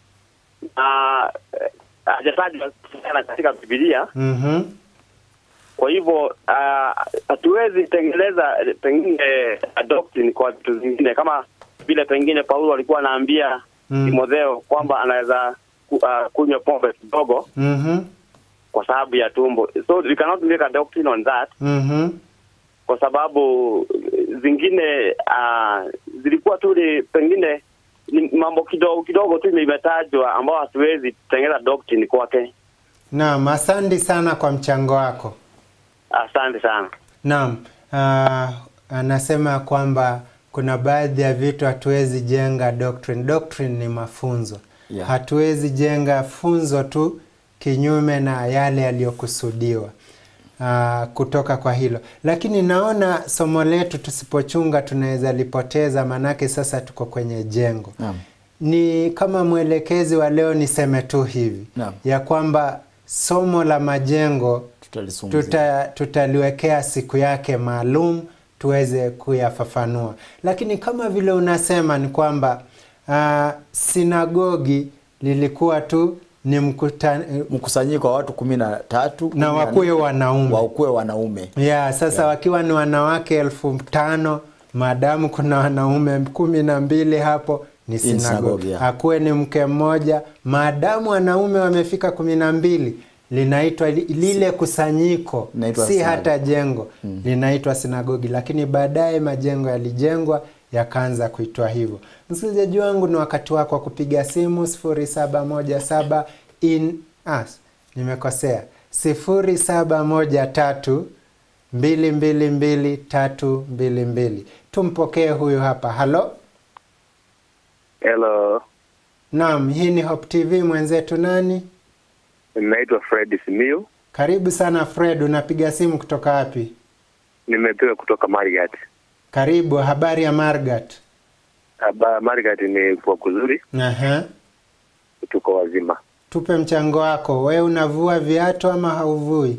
na eh, hajatajwa sana katika Biblia. mhm. Kwa hivyo ah, hatuwezi tengeneza eh, pengine doctrine kwa vitu zingine kama vile pengine Paulo alikuwa anaambia mm. Timotheo kwamba anaweza ku, uh, kunywa pombe kidogo Mhm. kwa sababu ya tumbo. So we cannot make a doctrine on that Mhm. kwa sababu eh, zingine uh, zilikuwa tu ni pengine ni mambo kidogo kidogo tu imetajwa ambao hatuwezi tengeza doctrine kwake. Naam, asante sana kwa mchango wako. Asante sana. Naam, uh, anasema kwamba kuna baadhi ya vitu hatuwezi jenga doctrine. Doctrine ni mafunzo. Yeah. Hatuwezi jenga funzo tu kinyume na yale yaliyokusudiwa uh, kutoka kwa hilo. Lakini naona somo letu tusipochunga tunaweza lipoteza, manake sasa tuko kwenye jengo. Naam. Ni kama mwelekezi wa leo niseme tu hivi Naam. ya kwamba somo la majengo Tutalizungumzia. tuta, tutaliwekea siku yake maalum tuweze kuyafafanua, lakini kama vile unasema ni kwamba uh, sinagogi lilikuwa tu ni mkutano mkusanyiko wa watu kumi na tatu kumi na na wakuwe nne, wanaume wakuwe wanaume ya sasa wakiwa ni wanawake elfu tano maadamu kuna wanaume kumi na mbili hapo ni synagogue, sinagogi yeah. akuwe ni mke mmoja maadamu wanaume wamefika kumi na mbili linaitwa li- lile kusanyiko Linaitwa si sinagogi. hata jengo linaitwa sinagogi lakini baadaye majengo yalijengwa yakaanza kuitwa hivyo msikilizaji wangu ni wakati wako wa kupiga simu 0717 in as nimekosea 0713 222322 tumpokee huyu hapa halo Hello, naam hii ni Hope TV mwenzetu nani naitwa Fred Simiu, karibu sana fred unapiga simu kutoka wapi nimepiga kutoka Marigat. karibu habari ya margat Aba Marigat ni kwa kuzuri, Aha. tuko wazima. tupe mchango wako we unavua viatu ama hauvui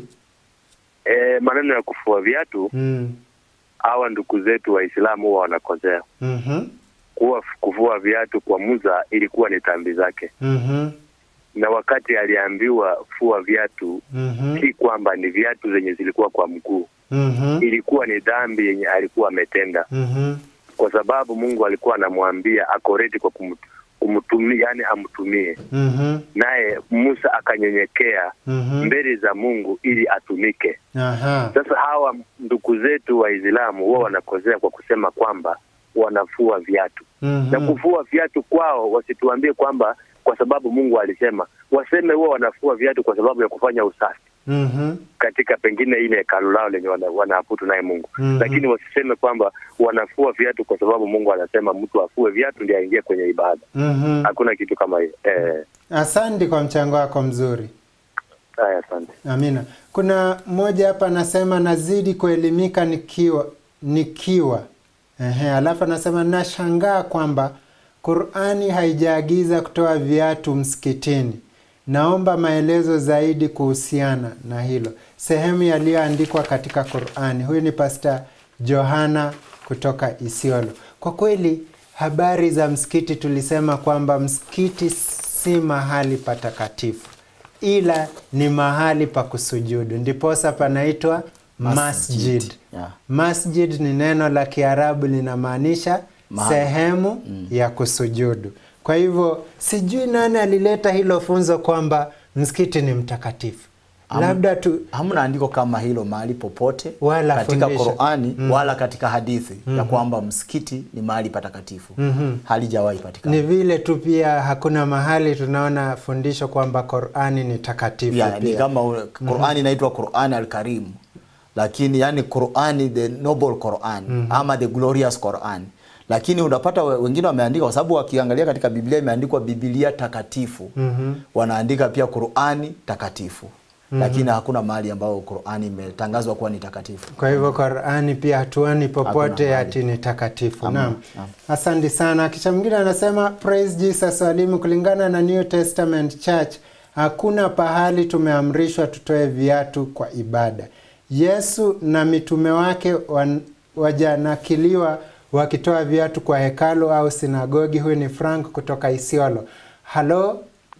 E, maneno ya kufua viatu, mm. hawa ndugu zetu Waislamu huwa wanakosea. mm Kuwa kuvua viatu kwa Musa ilikuwa ni dhambi zake, mm na wakati aliambiwa fua viatu, mm si kwamba ni viatu zenye zilikuwa kwa mguu, mm ilikuwa ni dhambi yenye alikuwa ametenda, mm kwa sababu Mungu alikuwa anamwambia akoreti kwa kum- kumtumia, yani amtumie mm naye Musa akanyenyekea Mhm. mbele za Mungu ili atumike. Aha. Sasa hawa ndugu zetu Waislamu huwa wanakosea kwa kusema kwamba wanafua viatu Mhm. na kufua viatu kwao, wasituambie kwamba kwa sababu Mungu alisema, waseme huwa wanafua viatu kwa sababu ya kufanya usafi Mhm. katika pengine ile hekalu lao lenye wana- wanaabudu naye Mungu Mhm. lakini wasiseme kwamba wanafua viatu kwa sababu Mungu anasema mtu afue viatu ndiye aingie kwenye ibada. Mhm. Hakuna kitu kama hiyo. Eh, Asante kwa mchango wako mzuri. haya, asante. Amina. Kuna mmoja hapa anasema nazidi kuelimika nikiwa nikiwa. Ehe, alafu anasema nashangaa kwamba Qur'ani haijaagiza kutoa viatu msikitini. Naomba maelezo zaidi kuhusiana na hilo. Sehemu yaliyoandikwa katika Qur'ani. Huyu ni Pastor Johana kutoka Isiolo. Kwa kweli habari za msikiti tulisema kwamba msikiti si mahali patakatifu ila ni mahali pa kusujudu, ndiposa panaitwa masjid. Masjid, yeah. Masjid ni neno la Kiarabu linamaanisha Mahali. sehemu ya kusujudu. Kwa hivyo sijui nani alileta hilo funzo kwamba msikiti ni mtakatifu. Ham- Labda tu hamna andiko kama hilo mahali popote Wala katika fundisho. Qur'ani Mm. wala katika hadithi ya Mhm. kwamba msikiti ni mahali patakatifu Mhm. halijawahi patikana ni vile tu pia hakuna mahali tunaona fundisho kwamba Qur'ani ni takatifu ya, ni pia. kama ule- Qur'ani inaitwa Qur'ani al-Karim lakini yani Qur'ani the noble Qur'an Mhm. ama the glorious Qur'an lakini unapata we- wengine wameandika kwa sababu wakiangalia katika Biblia imeandikwa Biblia takatifu Mhm. wanaandika pia Qur'ani takatifu Mhm. lakini hakuna mahali ambao Qur'ani imetangazwa kuwa ni takatifu Kwa hivyo Qur'ani pia hatuoni popote mahali. ati ni takatifu. Hamna, Naam. naam. Asante sana. Kisha mwingine anasema praise Jesus walimu, kulingana na New Testament Church hakuna pahali tumeamrishwa tutoe viatu kwa ibada. Yesu na mitume wake wan, wajanakiliwa wakitoa viatu kwa hekalu au sinagogi. Huyu ni Frank kutoka Isiolo. Halo,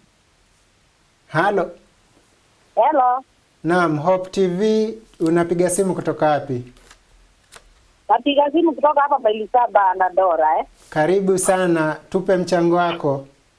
halo. Hello, Naam, Hope TV, unapiga simu kutoka wapi? napiga simu kutoka hapa Bailisaba na Dora eh. Karibu sana, tupe mchango wako.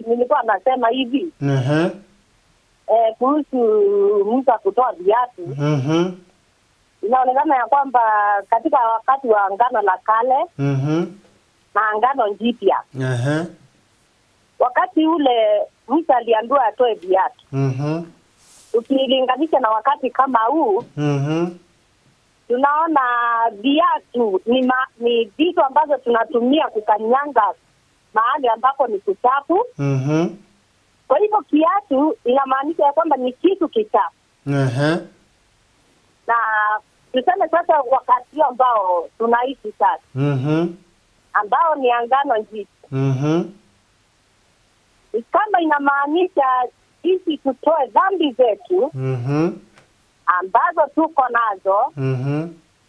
nilikuwa nasema hivi Mhm. eh, kuhusu Musa kutoa viatu, Mhm. inaonekana ya kwamba katika wakati wa Agano la Kale Mhm. na Agano Jipya, Aha. wakati ule Musa aliambiwa atoe viatu, Mhm. ukilinganisha na wakati kama huu Mhm. tunaona viatu ni ma, ni vitu ambazo tunatumia kukanyanga mahali ambapo ni kuchafu. Mhm. Kwa hivyo kiatu inamaanisha ya kwamba ni kitu kichafu, Aha. na tuseme sasa wakati ambao tunaishi sasa, Mhm. ambao ni angano jipya, Mhm. ni kama inamaanisha sisi tutoe dhambi zetu Mhm. ambazo tuko nazo, Mhm.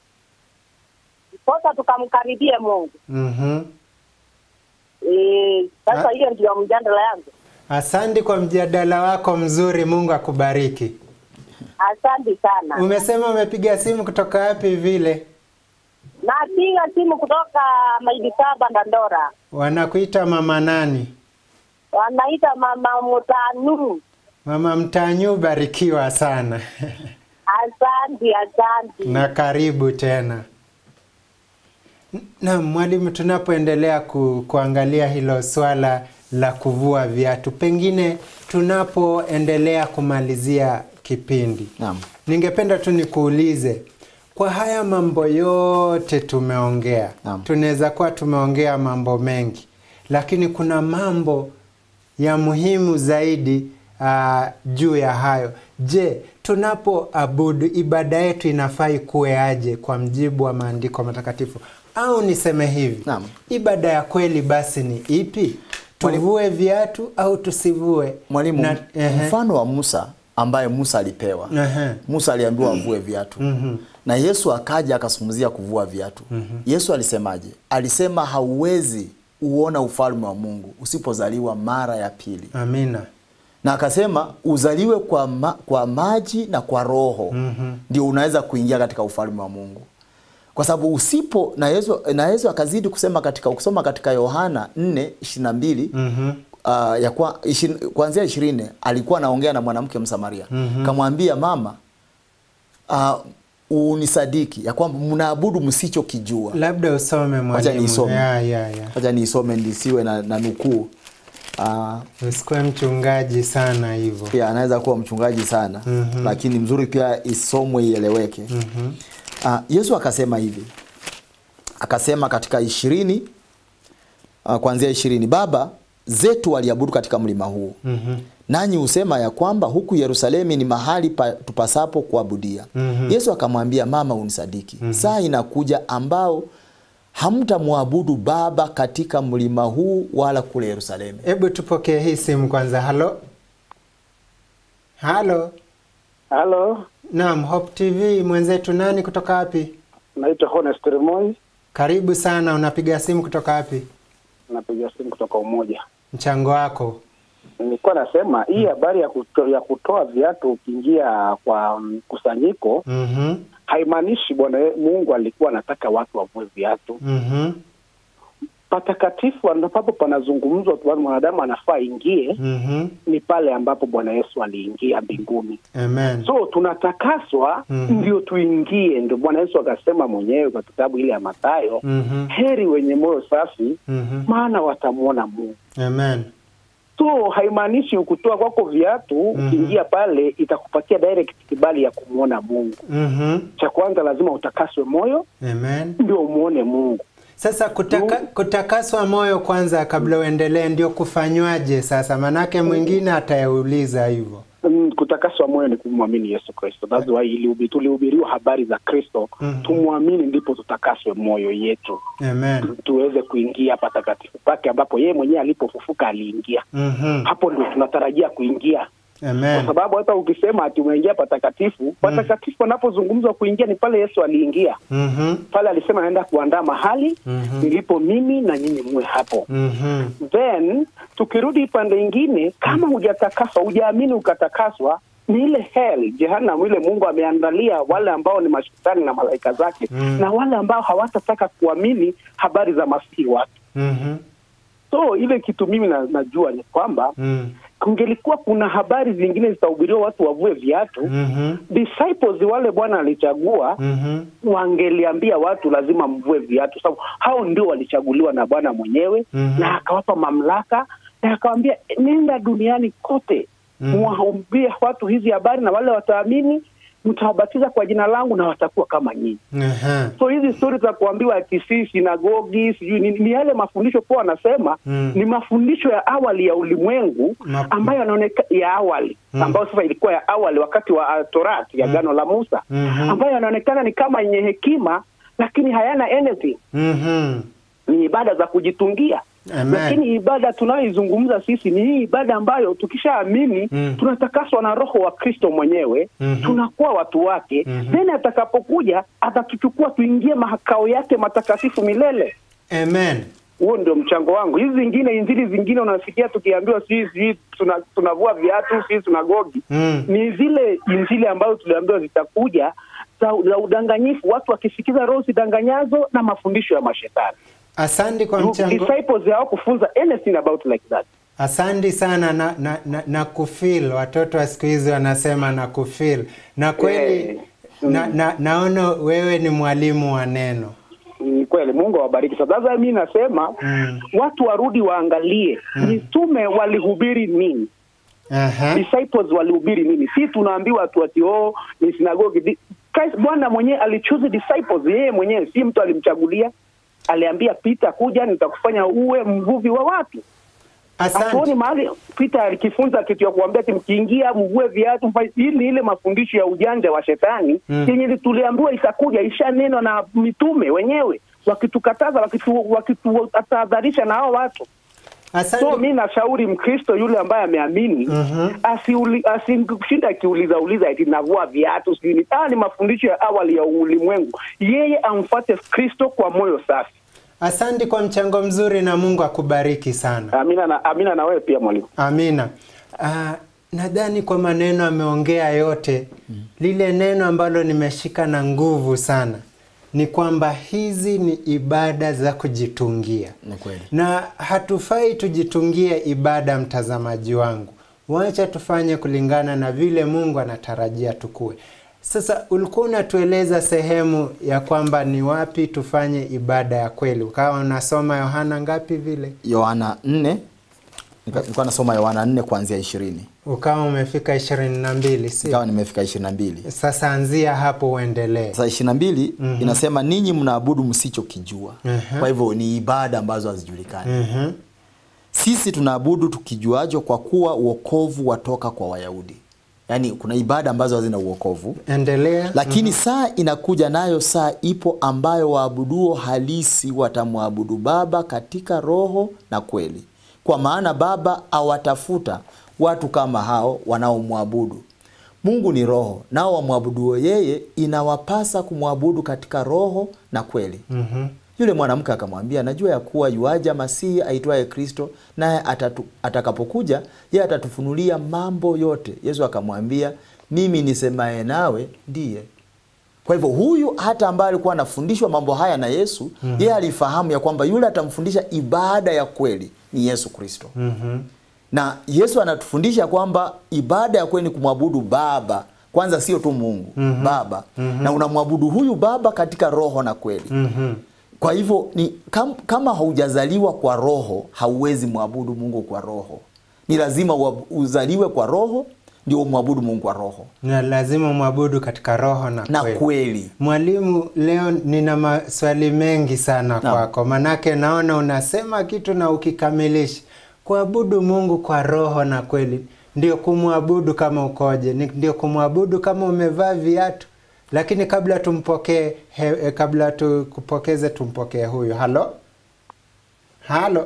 sasa tukamkaribie Mungu. Mhm. Eh, Sasa hiyo ndio mjadala yangu. Asante kwa mjadala wako mzuri. Mungu akubariki. Asante sana. Umesema umepiga simu kutoka wapi vile? Napiga simu kutoka maili saba Dandora, Wanakuita mama nani? wanaita mama Mutanu. Mama Mtanyu, barikiwa sana Asante, asante. na karibu tena. Na mwalimu, tunapoendelea ku, kuangalia hilo swala la kuvua viatu, pengine tunapoendelea kumalizia kipindi, Naam. ningependa tu nikuulize kwa haya mambo yote tumeongea, Naam. tunaweza kuwa tumeongea mambo mengi, lakini kuna mambo ya muhimu zaidi uh, juu ya hayo. Je, tunapoabudu ibada yetu inafaa ikuwe aje kwa mjibu wa maandiko matakatifu? Au niseme hivi, Naam. ibada ya kweli basi ni ipi? Tuvue viatu au tusivue? Mwalimu, Na- ehe. mfano wa Musa ambaye Musa alipewa. Ehe. Musa aliambiwa avue viatu. Mhm. Na Yesu akaja akazungumzia kuvua viatu. Yesu alisemaje? Alisema hauwezi uona ufalme wa Mungu usipozaliwa mara ya pili. Amina. Na akasema uzaliwe kwa, ma, kwa maji na kwa roho Mhm. ndio unaweza kuingia katika ufalme wa Mungu. Kwa sababu usipo na Yesu, na Yesu akazidi kusema katika ukisoma katika Yohana 4:22 Mhm. uh, ya kwa, ishirini, kuanzia ishirini alikuwa anaongea na mwanamke Msamaria Mhm. kamwambia mama uh, unisadiki ya kwamba mnaabudu msichokijua. Labda usome Wacha mwalimu. niisome. Ya, ya, ya. Wacha niisome nisiwe na, na nukuu uh, Usikuwe mchungaji sana hivyo. pia anaweza kuwa mchungaji sana Mhm. lakini mzuri pia isomwe ieleweke. Mhm. Uh, Yesu akasema hivi, akasema katika ishirini uh, kuanzia ishirini baba zetu waliabudu katika mlima huu Mhm. nanyi husema ya kwamba huku Yerusalemu ni mahali pa, tupasapo kuabudia. Mhm. Yesu akamwambia mama, unisadiki saa inakuja ambao hamtamwabudu Baba katika mlima huu wala kule Yerusalemu. Hebu tupokee hii simu kwanza. Halo, halo. Halo, Naam, Hope TV mwenzetu, nani kutoka wapi? naitwa Honest Remoi, Karibu sana. Unapiga simu kutoka wapi? napiga simu kutoka Umoja. Mchango wako. Nilikuwa nasema hii habari ya, kuto, ya kutoa viatu ukiingia kwa mkusanyiko Mhm. haimaanishi Bwana ye- Mungu alikuwa anataka watu wavue viatu. Mhm. Patakatifu ambapo panazungumzwa tu mwanadamu anafaa ingie Mhm. ni pale ambapo Bwana Yesu aliingia mbinguni. Amen. So tunatakaswa Mhm. ndio tuingie. Ndio Bwana Yesu akasema mwenyewe kwa kitabu ile ya Mathayo, Mhm. heri wenye moyo safi, Mhm. maana watamwona Mungu. Amen. so haimaanishi ukutoa kwako viatu Mhm. ukiingia pale itakupatia direct kibali ya kumwona Mungu. Mhm. Cha kwanza lazima utakaswe moyo Amen. ndio umwone Mungu. Sasa kutaka, kutakaswa moyo kwanza kabla uendelee, ndio kufanywaje sasa? Manake mwingine atayauliza hivyo. Mm, kutakaswa moyo ni kumwamini Yesu Kristo. That's why ilihubi- tulihubiriwa habari za Kristo Mhm. tumwamini, ndipo tutakaswe moyo yetu Amen. tuweze kuingia patakatifu pake ambapo yeye mwenyewe alipofufuka aliingia. Mhm. Hapo ndio tunatarajia kuingia kwa Amen. sababu hata ukisema ati umeingia patakatifu, patakatifu anapozungumzwa kuingia ni pale Yesu aliingia Mhm. pale, alisema naenda kuandaa mahali Mhm. nilipo mimi na nyinyi muwe hapo. Mhm. Then tukirudi pande ingine, kama hujatakaswa, hujaamini ukatakaswa, ni ile hell jehanamu ile Mungu ameandalia wale ambao ni mashetani na malaika zake Mm. na wale ambao hawatataka kuamini habari za masihi wake. Mhm. so ile kitu mimi na, najua ni kwamba Mm. kungelikuwa kuna habari zingine zitahubiriwa watu wavue viatu Mhm. disciples wale bwana alichagua Mhm. wangeliambia watu lazima mvue viatu sababu hao ndio walichaguliwa na bwana mwenyewe Mhm. na akawapa mamlaka na akawambia nenda duniani kote Mhm. mwaambie watu hizi habari na wale wataamini mtawabatiza kwa jina langu na watakuwa kama nyinyi Aha. so hizi stori za kuambiwa ati si sinagogi sijui nini ni yale mafundisho kuwa wanasema Mm. ni mafundisho ya awali ya ulimwengu Ma- ambayo yanaoneka ya awali Mm. ambayo sasa ilikuwa ya awali wakati wa uh, torati ya Mm. gano la musa Mhm. ambayo yanaonekana ni kama yenye hekima lakini hayana anything Mhm. ni ibada za kujitungia Amen. lakini ibada tunayoizungumza sisi ni hii ibada ambayo tukishaamini Mm. tunatakaswa na roho wa kristo mwenyewe Mhm. tunakuwa watu wake Mhm. then atakapokuja atatuchukua tuingie mahakao yake matakatifu milele Amen. huo ndio mchango wangu hizi zingine injili zingine unasikia tukiambiwa sisi sisi tuna, tunavua viatu sisi tunagogi Mm. ni zile injili ambazo tuliambiwa zitakuja za, za udanganyifu watu wakisikiza roho zidanganyazo na mafundisho ya mashetani Asante kwa mchango. disciples hawakufunza anything about like that Asante sana na, na, na, na kufeel. Watoto wa siku hizi wanasema na kufeel, na kweli Eh, na, na, naona wewe ni mwalimu wa neno. ni kweli mungu awabariki Sasa sasa mi nasema Mm. watu warudi waangalie mitume walihubiri nini Aha. disciples walihubiri nini si tunaambiwa tu ati oh ni sinagogi Di- Christ- bwana mwenyewe alichoose disciples yeye mwenyewe si mtu alimchagulia aliambia Peter kuja nitakufanya uwe mvuvi wa watu hatuoni Asante. mahali Peter alikifunza kitu ya kuambia ati mkiingia mvue viatu mfanye- hii ni ile mafundisho ya ujanja wa shetani Mm. yenye tuliambiwa itakuja ishanenwa na mitume wenyewe wakitukataza wakitu- wakitutahadharisha na hao watu so Asante. mi nashauri mkristo yule ambaye ameamini Mhm. asiuli- asishinda akiuliza uliza eti navua viatu sijui ni haya ni mafundisho ya awali ya ulimwengu yeye amfuate kristo kwa moyo safi Asante kwa mchango mzuri na Mungu akubariki sana. amina na, amina na wewe pia mwalimu Amina. Ah, nadhani kwa maneno ameongea yote, lile neno ambalo nimeshika na nguvu sana ni kwamba hizi ni ibada za kujitungia, Ni kweli. na hatufai tujitungie ibada, mtazamaji wangu. Wacha tufanye kulingana na vile Mungu anatarajia tukue. Sasa ulikuwa unatueleza sehemu ya kwamba ni wapi tufanye ibada ya kweli, ukawa unasoma Yohana ngapi vile, Yohana 4 nika- nilikuwa nasoma Yohana 4 kuanzia 20. ukawa umefika ishirini na mbili si? Ikawa nimefika 22. Sasa anzia hapo uendelee. Sasa 22 Mhm. inasema ninyi mnaabudu msichokijua. Mhm. Kwa hivyo ni ibada ambazo hazijulikani. Mhm. Sisi tunaabudu tukijuajo kwa kuwa uokovu watoka kwa Wayahudi. Yaani kuna ibada ambazo hazina uokovu. Endelea. Lakini saa inakuja nayo saa ipo ambayo waabuduo halisi watamwabudu Baba katika roho na kweli, kwa maana Baba awatafuta watu kama hao wanaomwabudu. Mungu ni roho, nao wamwabuduo yeye inawapasa kumwabudu katika roho na kweli. Mhm. Yule mwanamke akamwambia, najua ya kuwa yuaja Masihi aitwaye Kristo, naye atatu- atakapokuja yeye atatufunulia mambo yote. Yesu akamwambia, mimi nisemaye nawe ndiye. Kwa hivyo huyu hata ambaye alikuwa anafundishwa mambo haya na Yesu, Mhm. yeye alifahamu ya kwamba yule atamfundisha ibada ya kweli ni Yesu Kristo Mhm. na Yesu anatufundisha kwamba ibada ya kweli ni kumwabudu Baba kwanza, sio tu Mungu Mhm. Baba Mhm. na unamwabudu huyu Baba katika roho na kweli. Mhm. Kwa hivyo ni kam, kama haujazaliwa kwa roho hauwezi mwabudu Mungu kwa roho. Ni lazima ua- uzaliwe kwa roho ndio umwabudu Mungu kwa roho Na lazima mwabudu katika roho na, na kweli. kweli. Mwalimu, leo nina maswali mengi sana Naam. kwako, manake naona unasema kitu na ukikamilisha. Kuabudu Mungu kwa roho na kweli ndio kumwabudu kama ukoje? Ni- Ndio kumwabudu kama umevaa viatu? Lakini kabla tumpokee, he- eh, kabla tukupokeze, tumpokee huyu. Halo, halo.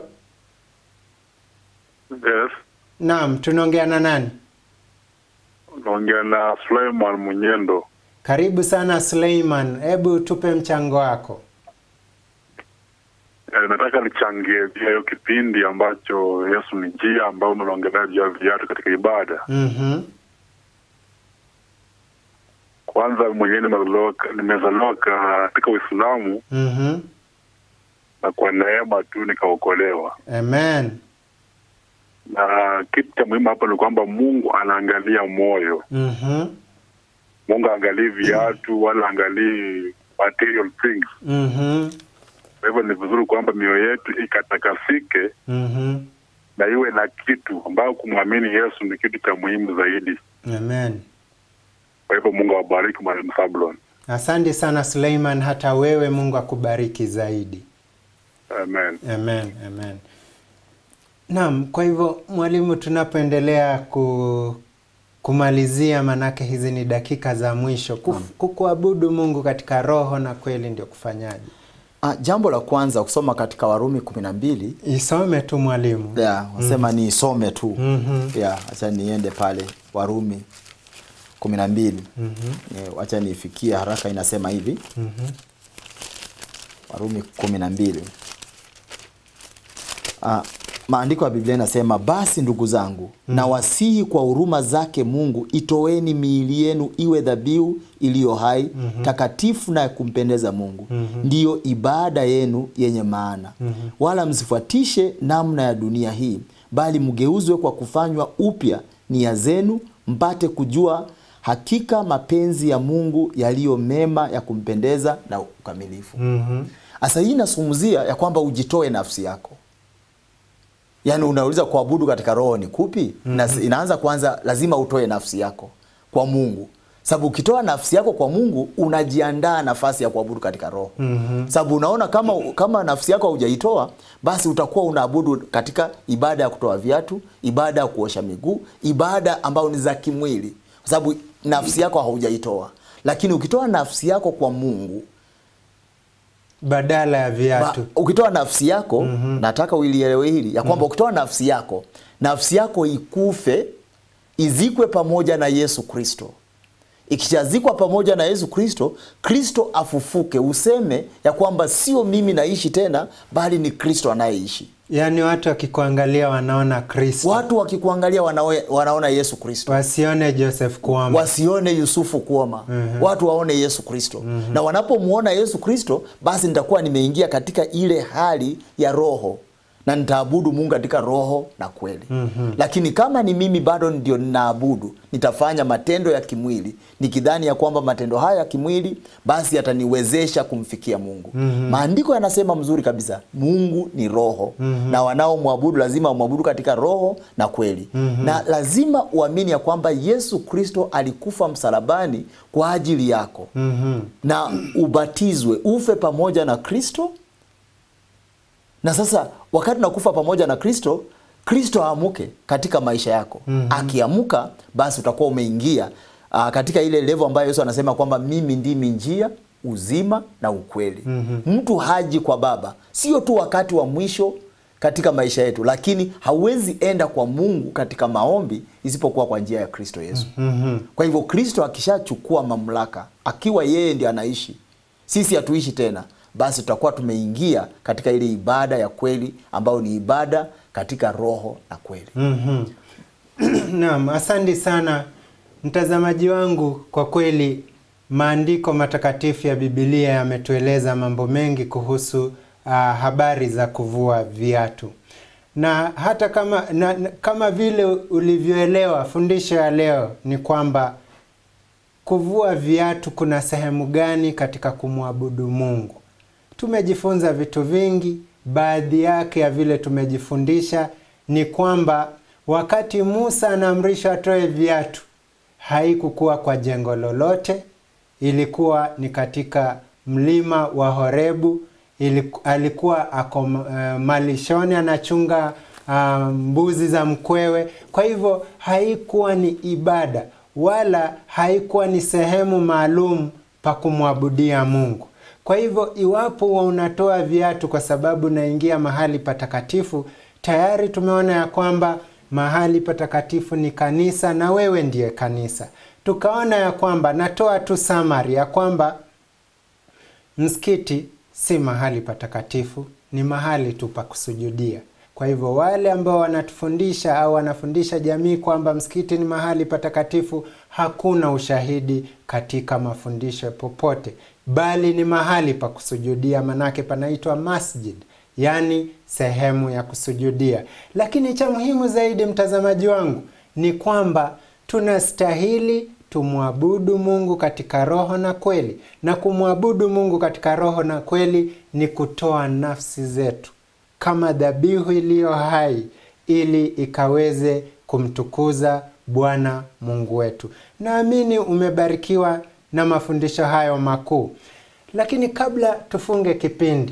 Yes, Naam, tunaongea na nani? naongea na Suleiman Munyendo. Karibu sana Suleiman, hebu tupe mchango wako. E, nataka nichangie pia hiyo kipindi ambacho Yesu ni njia ambayo umelongelea juu ya viatu katika ibada. Mhm. Kwanza mwenyewe nimezaliwa nimezaliwa katika Uislamu Mhm. na kwa neema tu nikaokolewa. Amen. Na kitu cha muhimu hapa ni kwamba Mungu anaangalia moyo. Mhm. Mungu aangalii viatu wala angalii material things. Mhm. Kwa hivyo ni vizuri kwamba mioyo yetu ikatakasike Mhm. na iwe na kitu ambayo kumwamini Yesu ni kitu cha muhimu zaidi. Amen. Kwa hivyo Mungu awabariki Mwalimu Sablon. Asante sana Suleiman, hata wewe Mungu akubariki zaidi. Amen. Amen, amen. Naam, kwa hivyo mwalimu, tunapoendelea ku, kumalizia, manake hizi ni dakika za mwisho, Kuf, kukuabudu Mungu katika roho na kweli ndio kufanyaje? Ah, jambo la kwanza kusoma katika Warumi kumi na mbili Isome tu mwalimu. yeah, wasema Mhm. ni isome tu Mhm. yeah, acha niende pale Warumi kumi na mbili Mhm. yeah, acha niifikie haraka, inasema hivi Mhm. Warumi kumi na mbili. Ah, maandiko ya Biblia inasema basi ndugu zangu mm. na wasihi kwa huruma zake Mungu itoeni miili yenu iwe dhabihu iliyo hai Mhm. takatifu na ya kumpendeza Mungu Mhm. ndiyo ibada yenu yenye maana Mhm. wala msifuatishe namna ya dunia hii bali mgeuzwe kwa kufanywa upya nia zenu mpate kujua hakika mapenzi ya Mungu yaliyo mema ya kumpendeza na ukamilifu Mhm. sasa hii inazungumzia ya kwamba ujitoe nafsi yako yaani unauliza kuabudu katika roho ni kupi mm-hmm. inaanza kwanza lazima utoe nafsi yako kwa mungu sababu ukitoa nafsi yako kwa mungu unajiandaa nafasi ya kuabudu katika roho Mhm. sababu unaona kama kama nafsi yako haujaitoa basi utakuwa unaabudu katika ibada ya kutoa viatu ibada ya kuosha miguu ibada ambayo ni za kimwili kwa sababu nafsi yako haujaitoa lakini ukitoa nafsi yako kwa mungu badala ya viatu ba, ukitoa nafsi yako mm-hmm. nataka uilielewe hili ya kwamba mm-hmm. ukitoa nafsi yako nafsi yako ikufe izikwe pamoja na yesu kristo ikishazikwa pamoja na yesu kristo kristo afufuke useme ya kwamba sio mimi naishi tena bali ni kristo anayeishi yaani watu wakikuangalia wanaona kristo watu wakikuangalia wanawe, wanaona yesu kristo wasione joseph kuama wasione yusufu kuoma Mhm. watu waone yesu kristo Mhm. na wanapomwona yesu kristo basi nitakuwa nimeingia katika ile hali ya roho na nitaabudu mungu katika roho na kweli Mhm. lakini kama ni mimi bado ndio ninaabudu nitafanya matendo ya kimwili nikidhani ya kwamba matendo haya ya kimwili basi yataniwezesha kumfikia mungu Mhm. maandiko yanasema mzuri kabisa mungu ni roho Mhm. na wanaomwabudu lazima wamwabudu katika roho na kweli Mhm. na lazima uamini ya kwamba yesu kristo alikufa msalabani kwa ajili yako Mhm. na ubatizwe ufe pamoja na kristo na sasa wakati nakufa pamoja na kristo kristo aamuke katika maisha yako Mhm. akiamuka basi utakuwa umeingia uh, katika ile levo ambayo yesu anasema kwamba mimi ndimi njia uzima na ukweli Mhm. mtu haji kwa baba sio tu wakati wa mwisho katika maisha yetu lakini hauwezi enda kwa mungu katika maombi isipokuwa kwa njia ya kristo yesu Mhm. kwa hivyo kristo akishachukua mamlaka akiwa yeye ndio anaishi sisi hatuishi tena basi tutakuwa tumeingia katika ile ibada ya kweli ambayo ni ibada katika roho na kweli Mhm. Naam, asante sana mtazamaji wangu. Kwa kweli maandiko matakatifu ya Biblia yametueleza mambo mengi kuhusu uh, habari za kuvua viatu na hata kama, na, na, kama vile ulivyoelewa fundisho ya leo ni kwamba kuvua viatu kuna sehemu gani katika kumwabudu Mungu. Tumejifunza vitu vingi, baadhi yake ya vile tumejifundisha ni kwamba wakati Musa anaamrishwa atoe viatu, haikukuwa kwa jengo lolote, ilikuwa ni katika mlima wa Horebu. Iliku, alikuwa ako uh, malishoni anachunga uh, mbuzi za mkwewe. Kwa hivyo haikuwa ni ibada wala haikuwa ni sehemu maalum pa kumwabudia Mungu. Kwa hivyo iwapo wa unatoa viatu kwa sababu naingia mahali patakatifu, tayari tumeona ya kwamba mahali patakatifu ni kanisa na wewe ndiye kanisa. Tukaona ya kwamba natoa tu summary ya kwamba msikiti si mahali patakatifu, ni mahali tu pa kusujudia. Kwa hivyo wale ambao wanatufundisha au wanafundisha jamii kwamba msikiti ni mahali patakatifu, hakuna ushahidi katika mafundisho popote, bali ni mahali pa kusujudia, manake panaitwa masjid, yaani sehemu ya kusujudia. Lakini cha muhimu zaidi, mtazamaji wangu, ni kwamba tunastahili tumwabudu Mungu katika roho na kweli, na kumwabudu Mungu katika roho na kweli ni kutoa nafsi zetu kama dhabihu iliyo hai ili ikaweze kumtukuza Bwana Mungu wetu. Naamini umebarikiwa na mafundisho hayo makuu. Lakini kabla tufunge kipindi,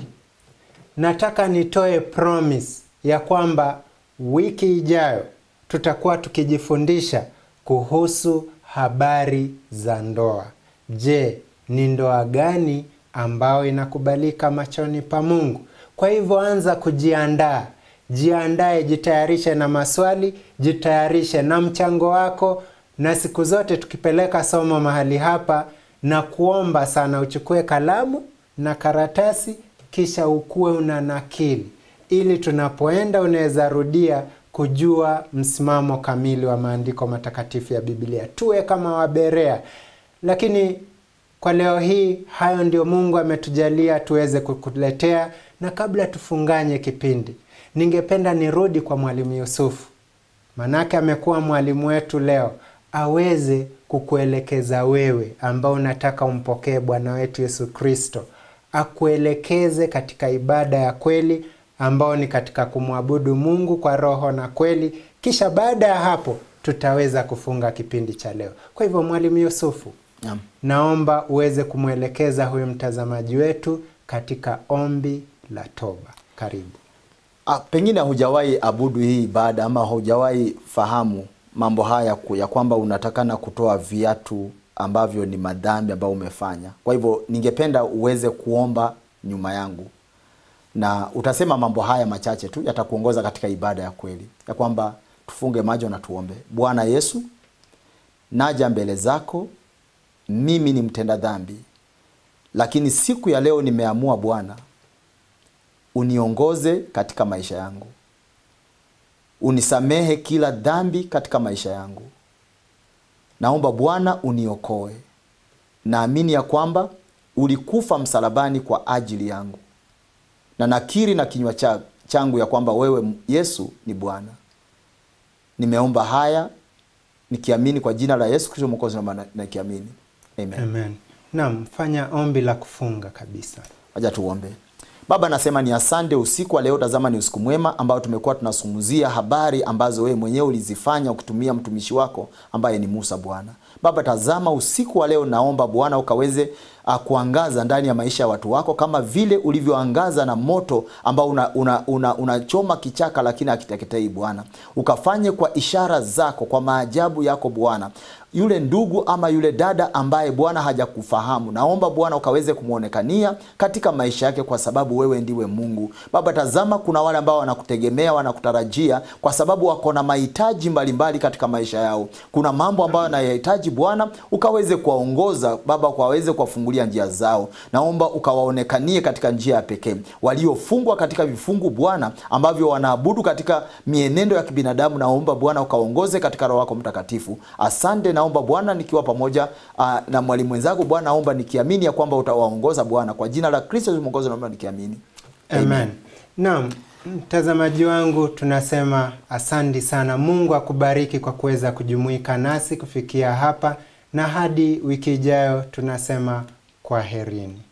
nataka nitoe promise ya kwamba wiki ijayo tutakuwa tukijifundisha kuhusu habari za ndoa. Je, ni ndoa gani ambayo inakubalika machoni pa Mungu? Kwa hivyo anza kujiandaa, jiandae, jitayarishe na maswali, jitayarishe na mchango wako, na siku zote tukipeleka somo mahali hapa na kuomba sana uchukue kalamu na karatasi, kisha ukuwe una nakili, ili tunapoenda unaweza rudia kujua msimamo kamili wa maandiko matakatifu ya Biblia. Tuwe kama Waberea. Lakini kwa leo hii, hayo ndio Mungu ametujalia tuweze kukuletea, na kabla tufunganye kipindi, ningependa nirudi kwa Mwalimu Yusufu, manake amekuwa mwalimu wetu leo, aweze kukuelekeza wewe ambao unataka umpokee Bwana wetu Yesu Kristo, akuelekeze katika ibada ya kweli ambao ni katika kumwabudu Mungu kwa roho na kweli. Kisha baada ya hapo tutaweza kufunga kipindi cha leo. Kwa hivyo, Mwalimu Yusufu, Naam. naomba uweze kumwelekeza huyu mtazamaji wetu katika ombi la toba. Karibu. Ah, pengine hujawahi abudu hii ibada ama hujawahi fahamu mambo haya ku- ya kwamba unatakana kutoa viatu ambavyo ni madhambi ambayo umefanya. Kwa hivyo ningependa uweze kuomba nyuma yangu na utasema mambo haya machache tu yatakuongoza katika ibada ya kweli, ya kwamba tufunge macho na tuombe. Bwana Yesu, naja mbele zako, mimi ni mtenda dhambi, lakini siku ya leo nimeamua Bwana uniongoze katika maisha yangu, unisamehe kila dhambi katika maisha yangu. Naomba Bwana uniokoe. Naamini ya kwamba ulikufa msalabani kwa ajili yangu, na nakiri na kinywa cha, changu ya kwamba wewe Yesu ni Bwana. Nimeomba haya nikiamini kwa jina la Yesu Kristo Mwokozi, naomba na nikiamini Amen. Amen. Naam, fanya ombi la kufunga kabisa. Wacha tuombe. Baba, nasema ni asante usiku wa leo. Tazama, ni usiku mwema ambao tumekuwa tunazungumzia habari ambazo wewe mwenyewe ulizifanya ukitumia mtumishi wako ambaye ni Musa. Bwana Baba, tazama usiku wa leo, naomba Bwana ukaweze uh, kuangaza ndani ya maisha ya watu wako kama vile ulivyoangaza na moto ambao unachoma una, una, una kichaka lakini hakiteketei. Bwana, ukafanye kwa ishara zako, kwa maajabu yako Bwana yule ndugu ama yule dada ambaye Bwana hajakufahamu, naomba Bwana ukaweze kumwonekania katika maisha yake, kwa sababu wewe ndiwe Mungu. Baba, tazama, kuna wale ambao wanakutegemea, wanakutarajia, kwa sababu wako na mahitaji mbalimbali katika maisha yao. Kuna mambo ambayo wanayahitaji Bwana, ukaweze kuwaongoza Baba, ukaweze kuwafungulia njia zao. Naomba ukawaonekanie katika njia ya pekee. Waliofungwa katika vifungu Bwana, ambavyo wanaabudu katika mienendo ya kibinadamu, naomba Bwana ukaongoze katika Roho wako Mtakatifu. Asante naomba Bwana nikiwa pamoja uh, na mwalimu mwenzangu Bwana, naomba nikiamini ya kwamba utawaongoza Bwana, kwa jina la Kristo Mwokozi, naomba nikiamini Amen. Naam, mtazamaji wangu, tunasema asante sana. Mungu akubariki kwa kuweza kujumuika nasi kufikia hapa, na hadi wiki ijayo tunasema kwaherini.